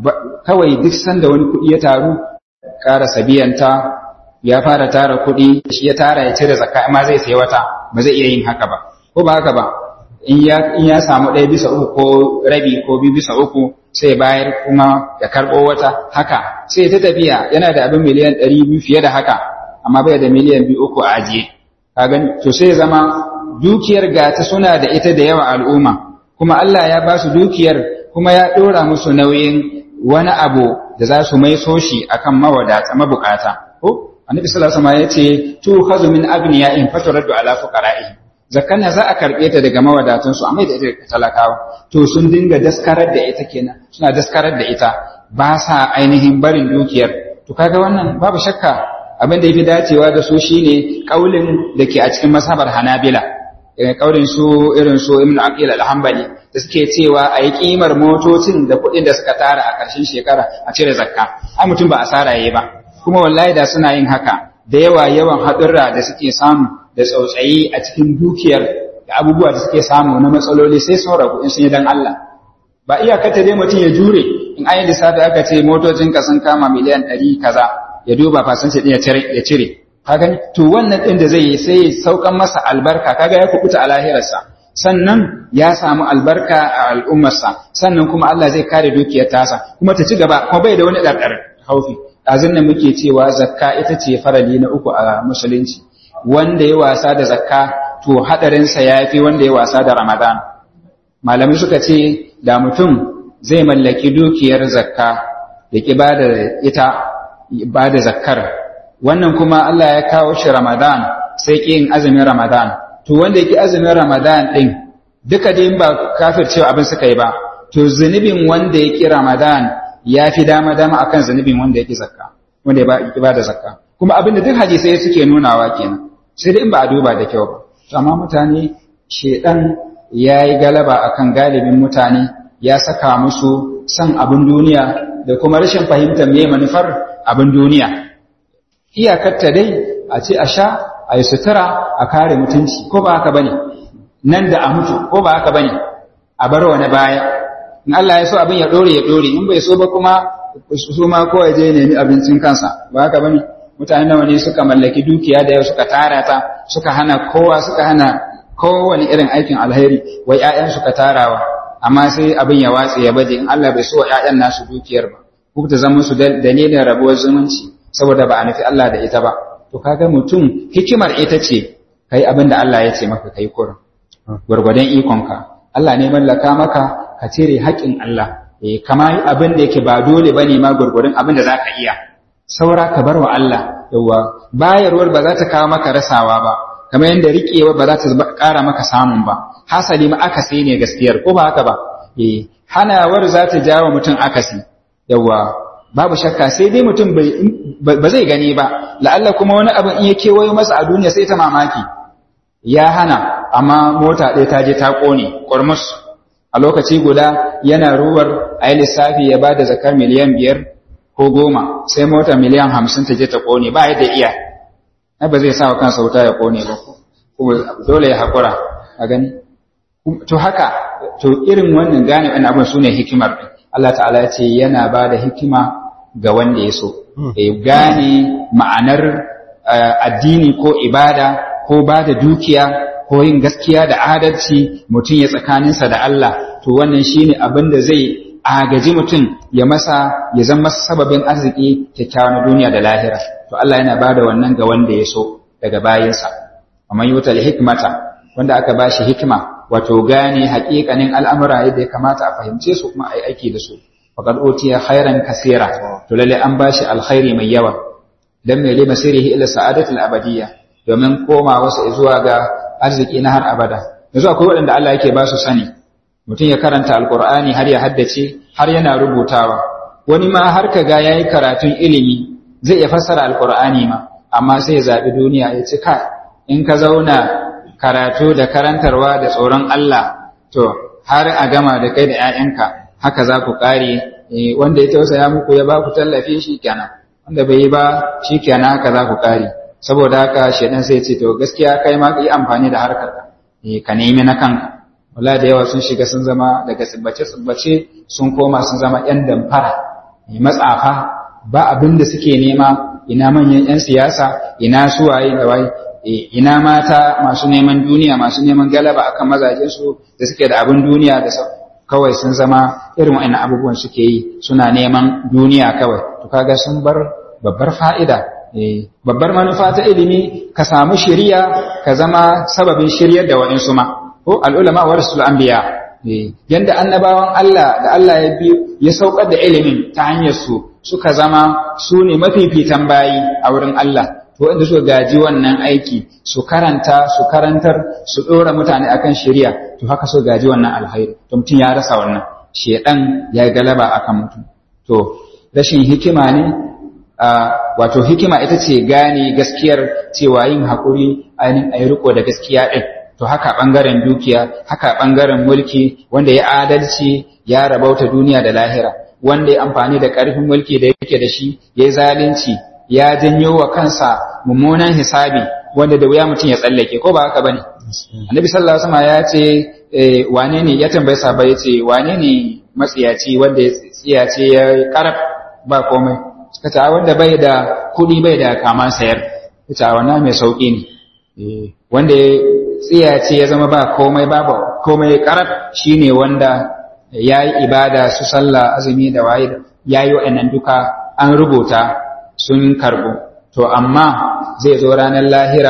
kawai duk sanda wani kuɗi ya taru ƙara sabiyanta ya fara tara kuɗi shi ya tara ya cire zakka amma zai sayi wata ba zai iya yin haka ba ko ba haka ba in ya samu ɗaya bisa uku ko rabi ko biyu bisa uku sai bayar kuma ya karɓo wata haka sai ta tafiya yana da abin miliyan ɗari biyu fiye da haka amma bai da miliyan biyu uku a ajiye kagan to sai zama dukiyar gata suna da ita da yawa al'umma kuma Allah ya ba su dukiyar kuma ya ɗora musu nauyin wani abu da za su maiso shi akan mawadata mabukata ko annabi sallallahu alaihi wasallam ya ce tu khazu min aghniya'in faturaddu ala fuqara'ihim zakkan za a karɓe ta daga mawadatansu amma da ita talakawa to sun dinga daskarar da ita kenan suna daskarar da ita ba sa ainihin barin dukiyar to kaga wannan babu shakka abin da yafi dacewa da su shine kaulin da ke a cikin masabar Hanabila kaulin su irin su Ibn Aqil al-Hanbali da suke cewa a yi kimar motocin da kuɗin da suka tara a ƙarshen shekara a cire zakka ai mutum ba asara yayi ba kuma wallahi da suna yin haka da yawa yawan haɗurra da suke samu da tsautsayi a cikin dukiyar da abubuwa da suke samu na matsaloli sai sun ragu in sun yi dan Allah ba iyakata dai mutum ya jure in an yi lissafi aka ce motocin ka sun kama miliyan ɗari kaza ya duba fasanci ɗin ya cire kaga to wannan ɗin da zai yi sai ya saukan masa albarka kaga ya kubuta a lahirarsa sannan ya samu albarka a al'ummarsa sannan kuma Allah zai kare dukiyar tasa kuma ta ci gaba kuma bai da wani ɗarɗar haufi ɗazun nan muke cewa zakka ita ce farali na uku a musulunci wanda ya wasa da zakka to hadarinsa ya fi wanda ya wasa da ramadan malamai suka ce da mutum zai mallaki dukiyar zakka da ki ba da ita ba da zakkar wannan kuma Allah ya kawo shi ramadan sai ki yin azumin ramadan to wanda yake azumin ramadan din duka dai ba kafircewa abin suka yi ba to zunubin wanda yake ramadan ya fi dama dama akan zunubin wanda yake zakka wanda ya ba da zakka kuma abin da duk hadisai suke nunawa kenan sai dai in ba a duba da kyau ba amma mutane shedan ya yi galaba akan galibin mutane ya saka musu son abin duniya da kuma rashin fahimtar me manufar abin duniya iyakarta dai a ce a sha a yi sutura a kare mutunci ko ba haka bane nan da a mutu ko ba haka bane a bar wani baya in Allah ya so abin ya dore ya dore in bai so ba kuma su ma ko ya je nemi abincin kansa ba haka bane mutane nawa ne suka mallaki dukiya da yau suka tara ta suka hana kowa suka hana kowane irin aikin alheri wai ƴaƴan suka tarawa amma sai abin ya watse ya baje in Allah bai so ƴaƴan nasu dukiyar ba ku ta zama su dalilin rabuwar zumunci saboda ba a nufi Allah da ita ba to kaga mutum hikimar ita ce kai abin da Allah ya ce maka kai kurin gwargwadon ikonka Allah ne mallaka maka ka cire haƙƙin Allah eh kama abin da yake ba dole bane ma gwargwadon abin da zaka iya saura ka bar wa Allah yawa bayarwar ba za ta kawo maka rasawa ba kamar yadda riƙewa ba za ta ƙara maka samun ba hasali ma akasi ne gaskiyar ko ba haka ba eh hanawar za ta jawo mutum akasi yawa babu shakka sai dai mutum ba zai gani ba la'alla kuma wani abin in ya kewayo masa a duniya sai ta mamaki ya hana amma mota ɗaya ta je ta ƙone ƙormus a lokaci guda yana ruwar a yi lissafi ya ba da zakar miliyan biyar ko goma sai mota miliyan hamsin ta je ta ƙone ba yadda iya na ba zai sa wa kansa wuta ya ƙone ba dole ya haƙura a gani to haka to irin wannan gane wani abin su ne hikimar ɗin Allah ta'ala ya ce yana ba da hikima ga wanda ya so ya gane ma'anar addini ko ibada ko ba da dukiya ko yin gaskiya da adalci mutum ya tsakaninsa da Allah to wannan shine abin da zai agaji mutum ya masa ya zama masa sababin arziki kyakkyawa na duniya da lahira to Allah yana bada wannan ga wanda ya so daga bayinsa amma yutal hikmata wanda aka bashi hikima wato gane haƙiƙanin al'amura yadda ya kamata a fahimce su kuma ai aiki da su faqad utiya khairan kaseera to lalle an bashi alkhairi mai yawa dan mai lima sirrihi ila sa'adatul abadiyya domin koma wasu zuwa ga arziki na har abada yanzu akwai waɗanda Allah yake ba su sani mutum ya karanta alqur'ani har ya haddace har yana rubutawa wani ma har kaga yayi karatun ilimi zai iya fassara alqur'ani ma amma sai ya zabi duniya ya ce kai in ka zauna karatu da karantarwa da tsoron Allah to har a gama da kai da 'ya'yanka haka za ku ƙare wanda ya tausaya muku ya ba ku tallafi shi kenan wanda bai yi ba shi kenan haka za ku ƙare saboda haka shaidan sai ce to gaskiya kai ma yi amfani da harkar ka ka nemi na kanka wala da yawa sun shiga sun zama daga tsibbace tsibbace sun koma sun zama yan damfara matsafa ba abin da suke nema ina manyan yan siyasa ina suwaye da waye ina mata masu neman duniya masu neman galaba akan mazajensu da suke da abin duniya da kawai sun zama irin wa'annan abubuwan suke yi suna neman duniya kawai to kaga sun bar babbar fa'ida babbar manufa ta ilimi ka samu shiriya ka zama sababin shiryar da wa'insu ma ko al'ulama wa rasul anbiya yanda annabawan Allah da Allah ya bi ya saukar da ilimin ta hanyar su suka zama su ne mafifitan bayi a wurin Allah to wanda suka gaji wannan aiki su karanta su karantar su ɗora mutane akan shari'a to haka so gaji wannan alkhairi to mutum ya rasa wannan shedan ya galaba akan mutum to rashin hikima ne wato hikima ita ce gane gaskiyar cewa yin haƙuri ainihin a yi riko da gaskiya ɗin to haka ɓangaren dukiya haka ɓangaren mulki wanda ya adalci ya rabauta duniya da lahira wanda ya amfani da ƙarfin mulki da yake da shi ya yi zalunci ya janyo wa kansa mummunan hisabi wanda da wuya mutum ya tsallake ko ba haka bane annabi sallallahu alaihi wasallam ya ce wane ne ya tambaye sahaba ya ce wane ne matsiyaci wanda ya tsiyace ya karab ba komai suka ce wanda bai da kuɗi bai da kaman sayar ita wannan mai sauki ne wanda ya tsiyace ya zama ba komai babu komai karab shine wanda ya yi ibada su sallah azumi da waye ya yi wa'annan duka an rubuta sun karɓu to amma zai zo ranar lahira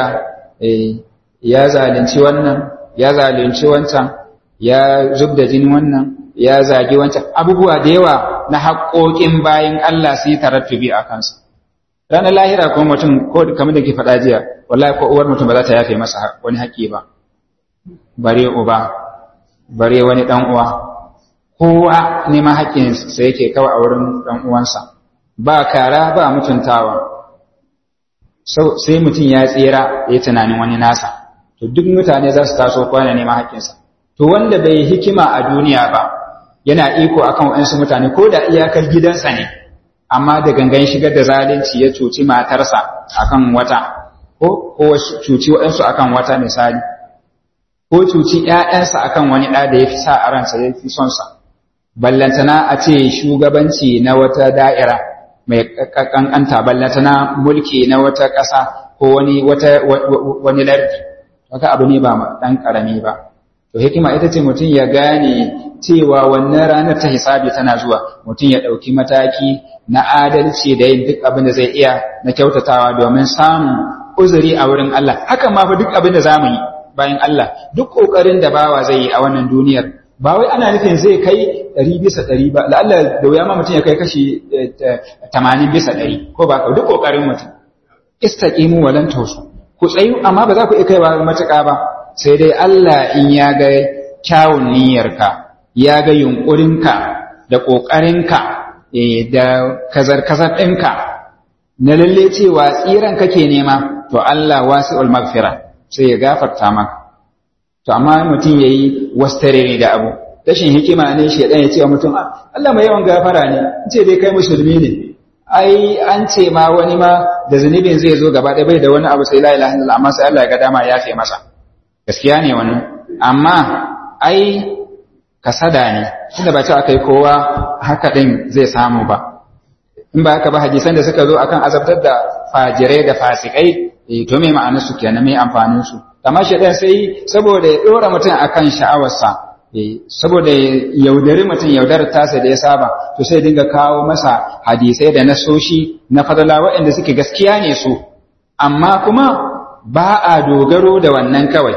ya zalunci wannan ya zalunci wancan ya zub da jini wannan ya zagi wancan abubuwa da yawa na haƙoƙin bayan Allah su yi tarattubi a kansu ranar lahira kuma mutum ko kamar da ke faɗa jiya wallahi ko uwar mutum ba za ta yafe masa wani haƙƙi ba bare uba bare wani ɗan uwa kowa neman haƙƙinsa yake kawai a wurin ɗan uwansa ba kara ba mutuntawa sai mutum ya tsira ya tunanin wani nasa to duk mutane za su taso kwana neman haƙƙinsa to wanda bai hikima a duniya ba yana iko akan waɗansu mutane ko da iyakar gidansa ne amma da gangan shigar da zalunci ya cuci matarsa akan wata ko ko cuci waɗansu akan wata misali ko cuci ƴaƴansa akan wani ɗa da ya fi sa a ransa ya fi son sa ballantana a ce shugabanci na wata da'ira mai kankanta ballata na mulki na wata ƙasa ko wani wata wani lardi haka abu ne ba dan karami ba to hikima ita ce mutum ya gane cewa wannan ranar ta hisabi tana zuwa mutum ya ɗauki mataki na adalci da yin duk abin da zai iya na kyautatawa domin samun uzuri a wurin Allah hakan ma fa duk abin da zamu yi bayan Allah duk ƙoƙarin da bawa zai yi a wannan duniyar ba wai ana nufin zai kai ɗari bisa ɗari ba la'alla da wuya ma mutum ya kai kashi tamanin bisa ɗari ko ba ka duk ƙoƙarin mutum istaqimu walan tawsu ku tsayu amma ba za ku iya kaiwa matuƙa ba sai dai Allah in ya ga kyawun niyyarka ya ga yunƙurinka da ƙoƙarinka da kazar-kazar ɗinka na lalle cewa tsiran kake nema to Allah wasi'ul magfira sai ya gafarta maka to amma mutum ya yi wastarere da abu rashin hikima ne shi ya ce wa mutum Allah mai yawan gafara ne ce dai kai musulmi ne ai an ce ma wani ma da zunubin zai zo gaba ɗaya bai da wani abu sai la ilaha illallah amma sai Allah ya ga dama ya fi masa gaskiya ne wannan amma ai kasada ne tunda ba ce aka yi kowa haka din zai samu ba in ba haka ba hadisan da suka zo akan azabtar da fajirai da fasikai to me ma'anar su kenan me amfanin su amma shaidan sai saboda ya dora mutum akan sha'awarsa saboda yaudari mutum yaudarar tasa da ya saba to sai dinga kawo masa hadisai da nasoshi na fadala waɗanda suke gaskiya ne su amma kuma ba a dogaro da wannan kawai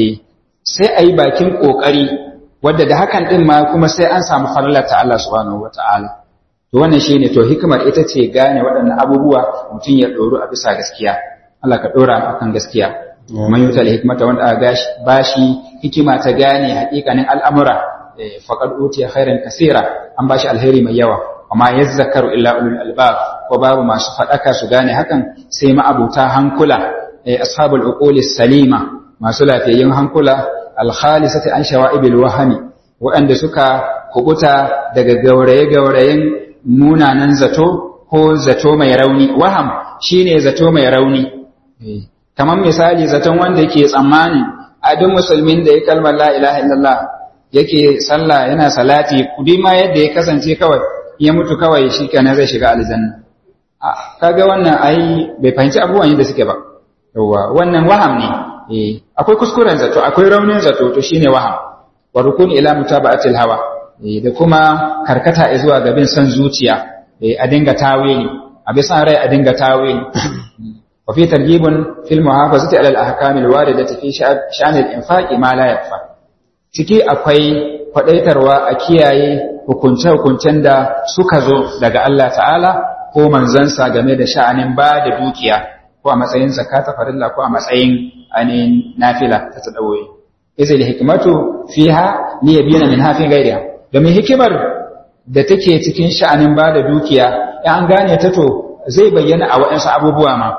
sai a yi bakin ƙoƙari wadda da hakan ɗin ma kuma sai an samu falalar ta Allah subhanahu wata'ala to wannan shine to hikimar ita ce gane waɗannan abubuwa mutum ya ɗoru a bisa gaskiya Allah ka ɗora akan gaskiya man yutal hikmata wanda aka bashi hikima ta gane haƙiƙanin al'amura faqad utiya khairan kaseera an bashi alheri mai yawa amma yazzakaru illa ulul albab ko babu masu faɗaka su gane hakan sai ma'abuta hankula ashabul uquli salima masu lafiyayyun hankula alkhalisati an shawa'ibil wahami waɗanda suka kubuta daga gauraye-gaurayen munanan zato ko zato mai rauni waham shine zato mai rauni kamar misali zaton wanda yake tsammanin a duk musulmin da ya kalmar la ilaha illallah yake sallah yana salati kudi ma yadda ya kasance kawai ya mutu kawai shi kenan zai shiga aljanna kaga wannan ai bai fahimci abubuwan yadda suke ba yawa wannan waham ne eh akwai kuskuren zato akwai raunin zato to shine waham wa rukun ila mutaba'atil hawa da kuma karkata zuwa ga bin son zuciya a dinga tawili a bisa rai a dinga tawili wa fi targhibun fil muhafazati ala al ahkam al waridati fi sha'n al infaq ma la yakfa ciki akwai kwadaitarwa a kiyaye hukunce-hukuncen da suka zo daga Allah ta'ala ko manzansa game da sha'anin ba da dukiya ko a matsayin zakata farilla ko a matsayin ainihin nafila ta tadawoyi izil hikmatu fiha li yabina min hafin gairiha domin hikimar da take cikin sha'anin ba da dukiya in an gane ta to zai bayyana a waɗansu abubuwa ma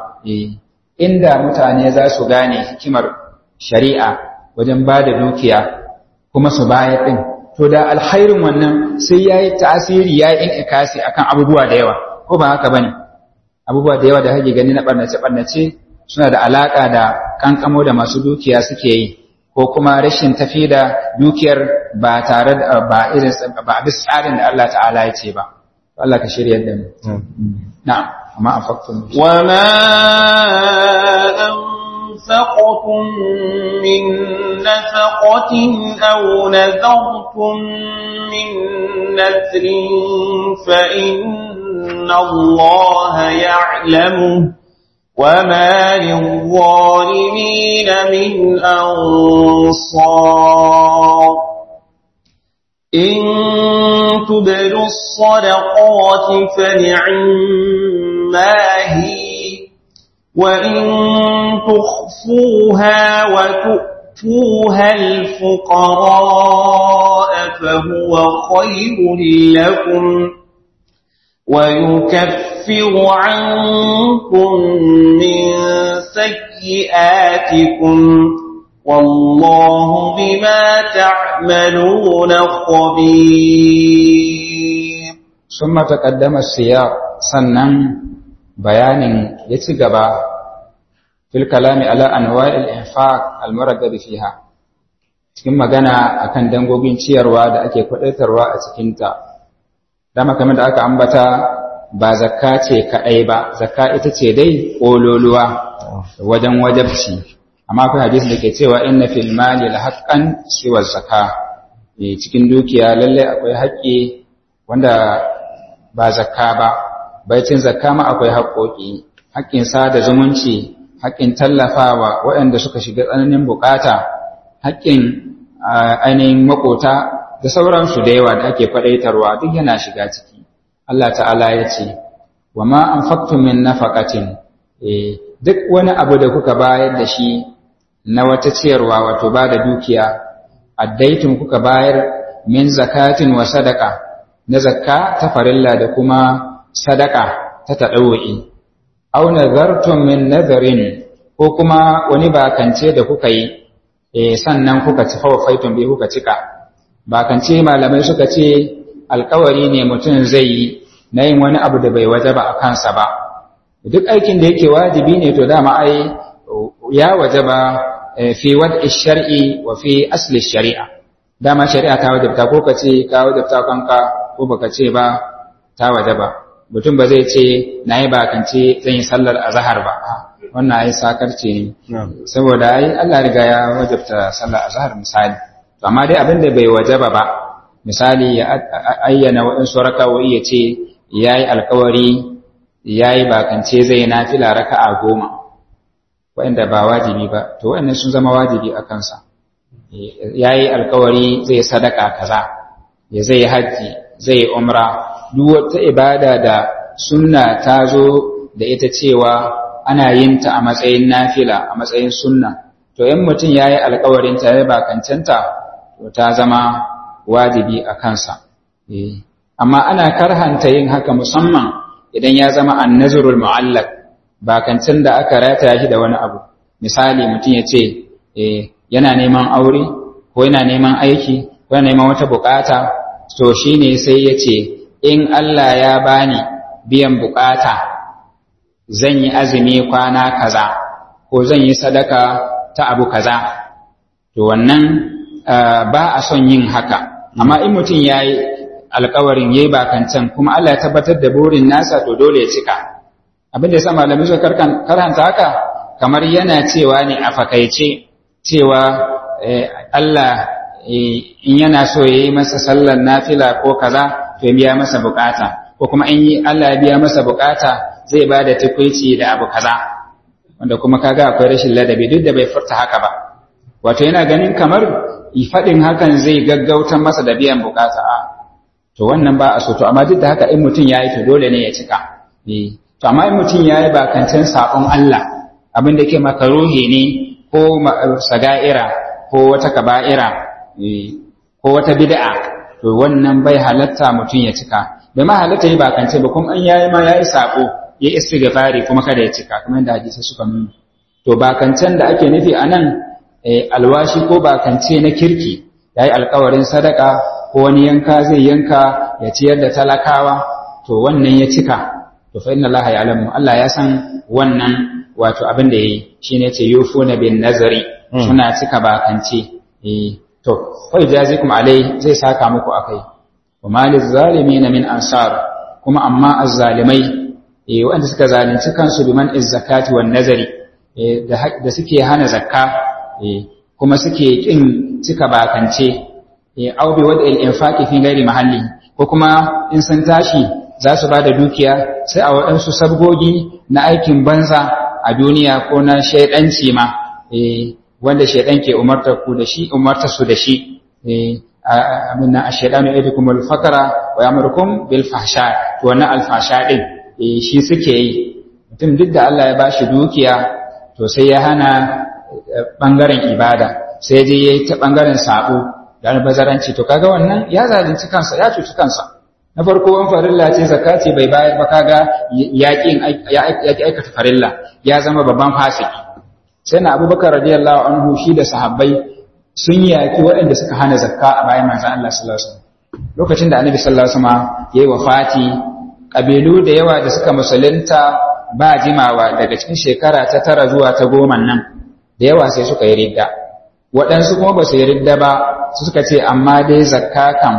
inda mutane za su gane hikimar shari'a wajen ba da dukiya kuma su bayar ɗin to da alkhairin wannan sai ya yi tasiri ya yi ikasi akan abubuwa da yawa ko ba haka bane abubuwa da yawa da hake gani na ɓarnace-ɓarnace suna da alaƙa da kankamo da masu dukiya suke yi ko kuma rashin tafi da dukiyar ba tare da ba irin ba a bisa tsarin da Allah ta'ala ya ce ba Allah ka shirya da mu na'am amma anfaqtum wa ma anfaqtum min nafaqatin aw nadartum min nadrin fa inna Allah ya'lamu وما للظالمين من أنصار إن تبدوا الصدقات فنعما هي وإن تخفوها وتؤتوها الفقراء فهو خير لكم ويكفر عنكم من سيئاتكم والله بما تعملون خبير ثم تقدم السياق سنن بيان يتغبا في الكلام على انواع الانفاق المرغب فيها cikin magana akan dangogin ciyarwa da ake kwadaitarwa a cikinta dama kamar da aka ambata ba zakka ce kaɗai ba zakka ita ce dai ƙololuwa wajen wajabci amma akwai hadisi da ke cewa inna fil mali la haqqan siwa zakka cikin dukiya lalle akwai haƙƙi wanda ba zakka ba baicin zakka ma akwai haƙƙoƙi haƙƙin sada zumunci haƙƙin tallafawa waɗanda suka shiga tsananin bukata haƙƙin ainihin makota da sauransu da yawa da ake faɗaitarwa duk yana shiga ciki Allah ta'ala ya ce wa ma anfaqtum min nafaqatin eh duk wani abu da kuka bayar da shi na wata ciyarwa wato ba da dukiya addaitum kuka bayar min zakatin wa sadaka na zakka ta farilla da kuma sadaka ta tadawwi aw nazartum min nazarin ko kuma wani bakance da kuka yi eh sannan kuka ci fawafaitun bi kuka cika bakance malamai suka ce alkawari ne mutum zai yi na yin wani abu da bai wajaba a kansa ba duk aikin da yake wajibi ne to dama ai ya wajaba fi wad'i shar'i wa fi asli shari'a dama shari'a ta wajabta ko ka ce ka wajabta kanka ko baka ce ba ta wajaba mutum ba zai ce na yi bakance zan yi sallar azhar ba wannan ai sakarce ne saboda ai Allah riga ya wajabta sallar azhar misali to amma dai abin da bai wajaba ba misali ya ayyana waɗansu raka'o'i ya ce ya yi alkawari ya yi bakance zai nafila raka'a goma waɗanda ba wajibi ba to waɗannan sun zama wajibi a kansa ya yi alkawari zai sadaka kaza ya zai hajji zai umra duk wata ibada da sunna ta zo da ita cewa ana yin ta a matsayin nafila a matsayin sunna to in mutum ya yi alkawarin ta ya bakancanta to ta zama wajibi a kansa amma ana karhanta yin haka musamman idan ya zama annazurul mu'allaq bakancin da aka rataya shi da wani abu misali mutum ya ce yana neman aure ko yana neman aiki ko yana neman wata bukata to shine sai ya ce in Allah ya bani biyan bukata zan yi azumi kwana kaza ko zan yi sadaka ta abu kaza to wannan ba a son yin haka amma in mutum ya yi alkawarin ya yi bakancan kuma Allah ya tabbatar da burin nasa to dole ya cika abin da ya sa malamai suka karanta haka kamar yana cewa ne a fakaice cewa Allah in yana so ya yi masa sallar nafila ko kaza to ya biya masa bukata ko kuma in Allah ya biya masa bukata zai ba da tukwici da abu kaza wanda kuma kaga akwai rashin ladabi duk da bai furta haka ba wato yana ganin kamar faɗin hakan zai gaggautan masa da biyan bukata a to wannan ba a so to amma duk da haka in mutum ya yi to dole ne ya cika to amma in mutum ya yi bakancin saƙon Allah abin da ke makaruhi ne ko saga'ira ko wata kaba'ira ko wata bid'a to wannan bai halatta mutum ya cika bai ma halatta yi bakance ba kuma an yayi ma yayi sako ya istighfari kuma kada ya cika kamar yadda hadisi suka nuna to bakancen da ake nufi anan alwashi ko bakance na kirki yayi alkawarin sadaka ko wani yanka zai yanka ya ciyar da talakawa to wannan ya cika to fa inna Allah ya'lamu Allah ya san wannan wato abin da yayi shine yace yufuna bin nazari suna cika bakance eh to fa jazikum alai zai saka muku akai wa maliz zalimin min ansar kuma amma azzalimai eh wanda suka zalunci kansu biman izzakati wan nazari eh da suke hana zakka eh kuma suke kin cika bakance eh au bi wad'il infaqi fi ghairi mahalli ko kuma in sun tashi za su ba da dukiya sai a waɗansu sabgogi na aikin banza a duniya ko na shaidanci ma wanda shaidan ke umartar ku da shi umartar su da shi abin a shaidanu idukum al-fakara wa yamurkum bil fahsha to wannan al-fahsha din shi suke yi mutum duk da Allah ya bashi dukiya to sai ya hana bangaren ibada sai je yayi ta bangaren sabo da albazaranci to kaga wannan ya zalunci kansa ya cuci kansa na farko an farilla ce zakati bai bayar ba kaga yaƙin ya aikata farilla ya zama babban fasiki sai na abubakar radiyallahu anhu shi da sahabbai sun yaki waɗanda suka hana zakka a bayan manzon Allah sallallahu alaihi wasallam lokacin da annabi sallallahu alaihi wasallam yayi wafati kabilu da yawa da suka musulunta ba jimawa daga cikin shekara ta tara zuwa ta goma nan da yawa sai suka yi ridda waɗansu kuma ba su yi ridda ba su suka ce amma dai zakka kam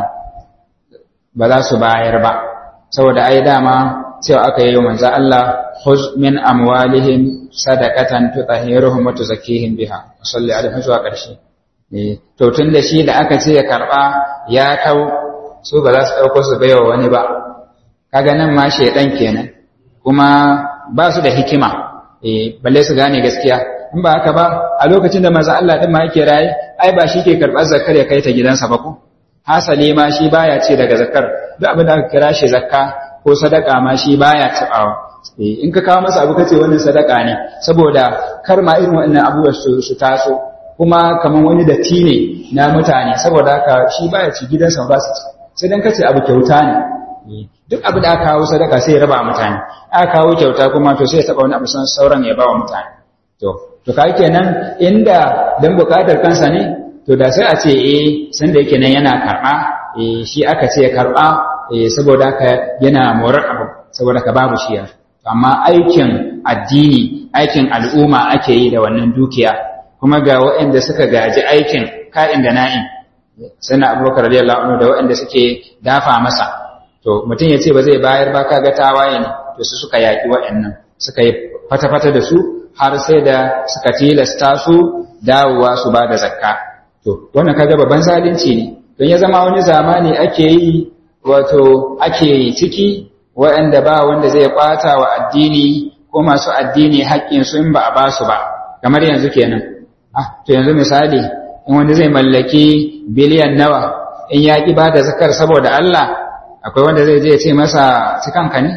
ba za su bayar ba saboda ai dama cewa aka yi manzo Allah khuz min amwalihim sadaqatan tutahhiruhum wa tuzakkihim biha salli alaihi zuwa ƙarshe eh to tun da shi da aka ce ya karba ya kau su ba za su dauko su baiwa wani ba kaga nan ma shedan kenan kuma ba su da hikima eh balle su gane gaskiya in ba haka ba a lokacin da manzo Allah din ma yake raye ai ba shi ke karbar zakar ya kai ta gidansa ba ko hasali ma shi baya ce daga zakar duk abin da aka kira shi zakka ko sadaka ma shi baya tabawa in ka kawo masa abu kace wannan sadaka ne saboda kar ma irin wannan abubuwa su, su taso kuma kaman wani datti ne na mutane saboda haka shi baya ci gidansa ba su ci sai dan kace abu kyauta ne duk abu da aka kawo sadaka sai ya raba mutane aka kawo kyauta kuma to sai ya taba wani abu sauran ya ba wa mutane to to kai kenan inda dan bukatar kansa ne to da sai a ce eh sanda yake nan yana karɓa eh shi aka ce karɓa eh saboda haka yana morar abu saboda ka babu shi amma aikin addini aikin al'umma ake yi da wannan dukiya kuma ga waɗanda suka gaji aikin ka'in da na'in sana abubakar radiyallahu anhu da waɗanda suke dafa masa to mutum ya ce ba zai bayar ba kaga tawaye ne to su suka yaƙi waɗannan suka yi fata-fata da su har sai da suka tilasta su dawowa su ba da zakka to wannan kaga babban zalunci ne don ya zama wani zamani ake yi wato ake ciki waɗanda ba wanda zai kwata wa addini ko masu addini haƙƙin su in ba a ba su ba kamar yanzu kenan ah to yanzu misali in wanda zai mallaki biliyan nawa in ya ki ba da zakar saboda Allah akwai wanda zai je ya ce masa cikanka ne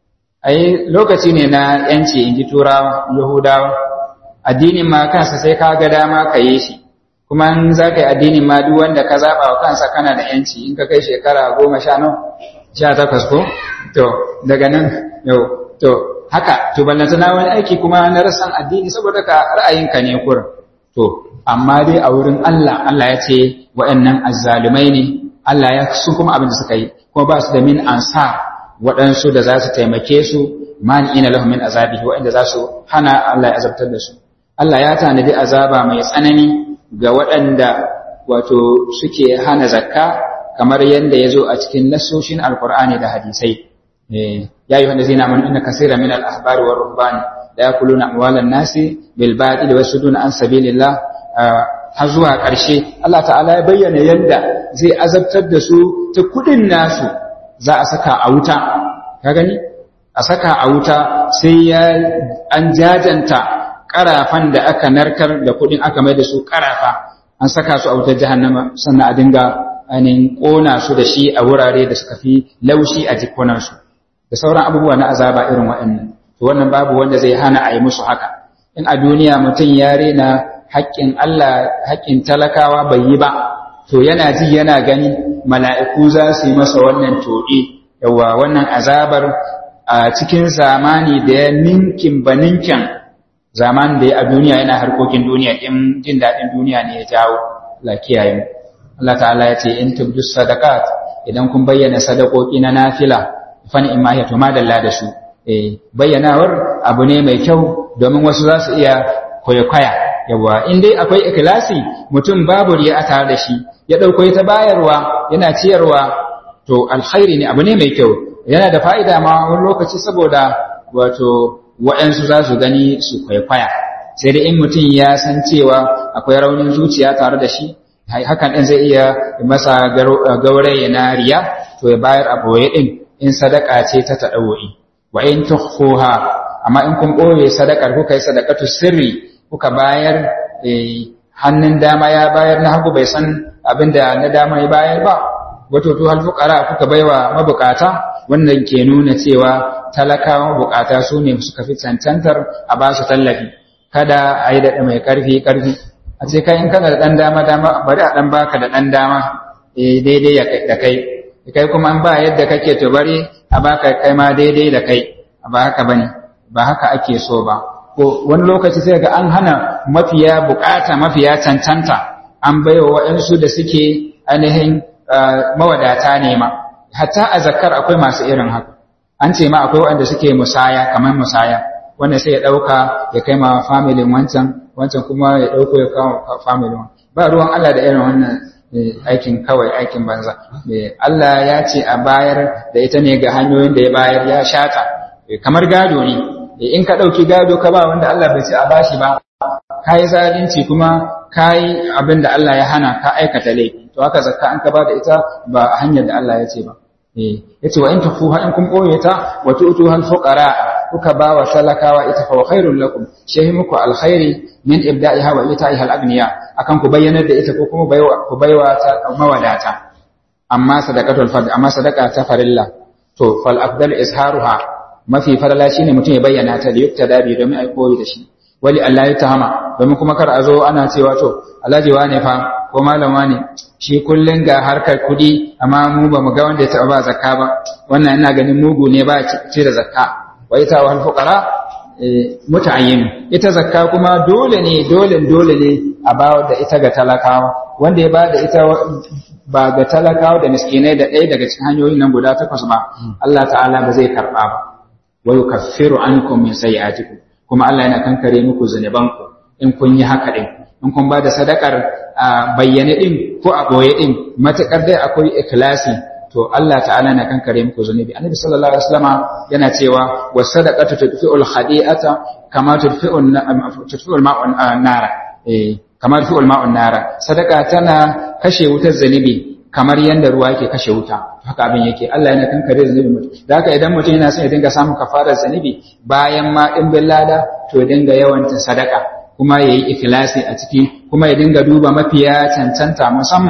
ai lokaci ne na yanci in ji turawa yahudawa addinin ma kansa sai ka ga dama ka yi shi kuma in za ka yi addinin ma duk wanda ka zaɓa wa kansa kana da yanci in ka kai shekara goma sha nawa sha takwas ko to daga nan yau to haka to ballanta na wani aiki kuma na rasan addini saboda ka ra'ayinka ne kurin to amma dai a wurin Allah Allah ya ce waɗannan azzalumai ne Allah ya su kuma abin da suka yi kuma ba su da min ansa waɗansu da za su taimake su man ina lahum min azabihi waɗanda za su hana Allah ya azabtar da su Allah ya tanadi azaba mai tsanani ga waɗanda wato suke hana zakka kamar yadda ya zo a cikin nassoshin alkur'ani da hadisai ya yi wanda zai na manu inna kasira min al-ahbari wa rubbani da ya kuluna amwalan nasi bil batil wa suduna an sabilillah har zuwa ƙarshe Allah ta'ala ya bayyana yadda zai azabtar da su ta kudin nasu za a saka a wuta ka gani a saka a wuta sai ya an jajanta karafan da aka narkar da kudin aka mai da su karafa an saka su a wutar jahannama sannan a dinga ainihin ƙona su da shi a wurare da suka fi laushi a jikunansu da sauran abubuwa na azaba irin waɗannan to wannan babu wanda zai hana a yi musu haka in a duniya mutum ya rena haƙƙin Allah haƙƙin talakawa bai yi ba to yana ji yana gani mala'iku za su yi masa wannan toɗe yawa wannan azabar a cikin zamani da ya ninkin ba ninkin zamanin da ya a duniya yana harkokin duniya in jin daɗin duniya ne ya jawo la kiyaye mu Allah ta'ala ya ce in tubdu sadaqat idan kun bayyana sadakoki na nafila fan in ma ya to madalla da su eh bayyanawar abu ne mai kyau domin wasu za su iya kwaikwaya yawa in dai akwai ikhlasi mutum babu riya a tare da shi ya dauko ta bayarwa yana ciyarwa to alkhairi ne abu ne mai kyau yana da fa'ida ma wani lokaci saboda wato waɗansu za su gani su kwaikwaya sai dai in mutum ya san cewa akwai raunin zuciya tare da shi hakan ɗin zai iya masa gauraye na riya to ya bayar a boye ɗin in sadaka ce ta taɗawo'i wa in tukhfuha amma in kun ɓoye sadakar kuka yi sadakatu sirri kuka bayar hannun dama ya bayar na hagu bai san abin da na dama ya bayar ba wato to halfuqara kuka baiwa mabukata wannan ke nuna cewa talakawa mabukata su ne suka fi cancantar a ba su tallafi kada a yi daɗa mai ƙarfi ƙarfi a ce kai in kana da ɗan dama dama bari a ɗan baka da ɗan dama daidai da kai kai kuma in ba yadda kake to bari a baka kai ma daidai da kai ba haka bane ba haka ake so ba ko wani lokaci sai ga an hana mafiya bukata mafiya cancanta an baiwa waɗansu da suke ainihin mawadata ne ma hatta a zakar akwai masu irin haka an ce ma akwai waɗanda suke musaya kamar musaya wanda sai ya ɗauka ya kai ma familin wancan wancan kuma ya ɗauko ya kawo familin ba ruwan Allah da irin wannan aikin kawai aikin banza Allah ya ce a bayar da ita ne ga hanyoyin da ya bayar ya shata kamar gado ne in ka ɗauki gado ka ba wanda Allah bai ce a bashi ba ka yi zalunci kuma ka yi abin da Allah ya hana ka aikata laifi to haka zakka an ka ba da ita ba a hanyar da Allah ya ce ba ya ce wa in tufuha in kun ɓoye ta wa tu'tu hal fuqara kuka ba wa talakawa ita fa khairul lakum shehi muku alkhairi min ibda'iha wa ita'iha al-aghniya akan ku bayyanar da ita ko kuma baiwa ku baiwa ta mawadata amma sadaqatul fard amma sadaqa ta farilla to fal afdal izharuha mafi farala shine mutum ya bayyana ta da yukta dabi domin ai koyi da shi wali Allah ya tahama domin kuma kar a zo ana cewa to alhaji wane fa ko malam wane shi kullun ga harkar kudi amma mu ba mu ga wanda ya taba ba zakka ba wannan ina ganin mugu ne ba ci da zakka wa ita wal fuqara muta'ayyin ita zakka kuma dole ne dole dole ne a bawa da ita ga talakawa wanda ya ba da ita ba ga talakawa da miskinai da ɗaya daga cikin hanyoyin nan guda takwas ba Allah ta'ala ba zai karɓa ba wa yukaffiru ankum min sayyi'atikum kuma Allah yana kankare muku zunubanku in kun yi haka din in kun ba da sadakar bayyane din ko a boye din matakar dai akwai ikhlasi to Allah ta'ala na kankare muku zunubi annabi sallallahu alaihi wasallama yana cewa was sadaqatu tudfi'ul khadi'ata kama tudfi'un tudfi'ul ma'un nara eh kamar tudfi'ul ma'un nara sadaka tana kashe wutar zunubi kamar yanda ruwa yake kashe wuta haka abin yake Allah yana kankare zunubi mutum da haka idan mutum yana son ya dinga samun kafarar zunubi bayan ma din lada to ya dinga yawanta sadaka kuma yayi ikhlasi a ciki kuma ya dinga duba mafiya cancanta musamman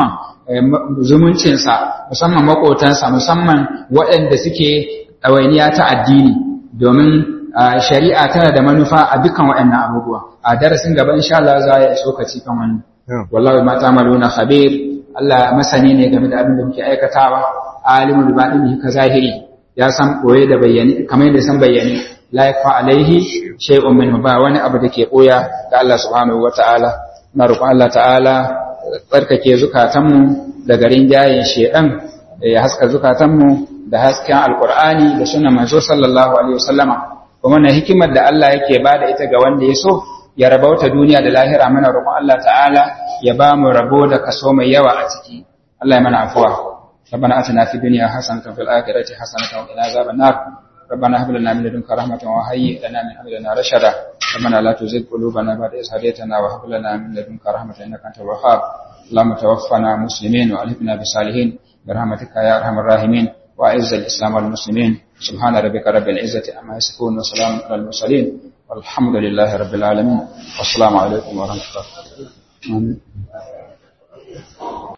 zumuncinsa musamman makotansa musamman waɗanda suke ɗawainiya ta addini domin shari'a tana da manufa a dukkan waɗannan abubuwa a darasin gaba insha Allah za ya tsokaci kan wani wallahi ma ta'maluna khabir Allah masani ne game da abin da muke aikatawa alimul batini ka zahiri ya san boye da bayyane kamar yadda san bayyane la yakfa alaihi shay'un minhu ba wani abu da ke koya ga Allah subhanahu wataala na roƙon Allah ta'ala tsarkake zukatanmu daga rinjayen shedan ya haska zukatanmu da hasken alqur'ani da sunan manzo sallallahu alaihi wasallama kuma na hikimar da Allah yake bada ita ga wanda ya so ya rabauta duniya da lahira mana roƙon Allah ta'ala ya ba mu rabo da kaso mai yawa a ciki Allah ya mana afuwa ربنا آتنا في الدنيا حسنة وفي الآخرة حسنة وقنا عذاب النار ربنا هب لنا من لدنك رحمة وهيئ لنا من أمرنا رشدا ربنا لا تزغ قلوبنا بعد إذ هديتنا وهب لنا من لدنك رحمة إنك أنت الوهاب اللهم توفنا مسلمين وألحقنا بالصالحين برحمتك يا أرحم الراحمين وأعز الإسلام والمسلمين سبحان ربك رب العزة عما يصفون وسلام على المرسلين والحمد لله رب العالمين والسلام عليكم ورحمة الله آمين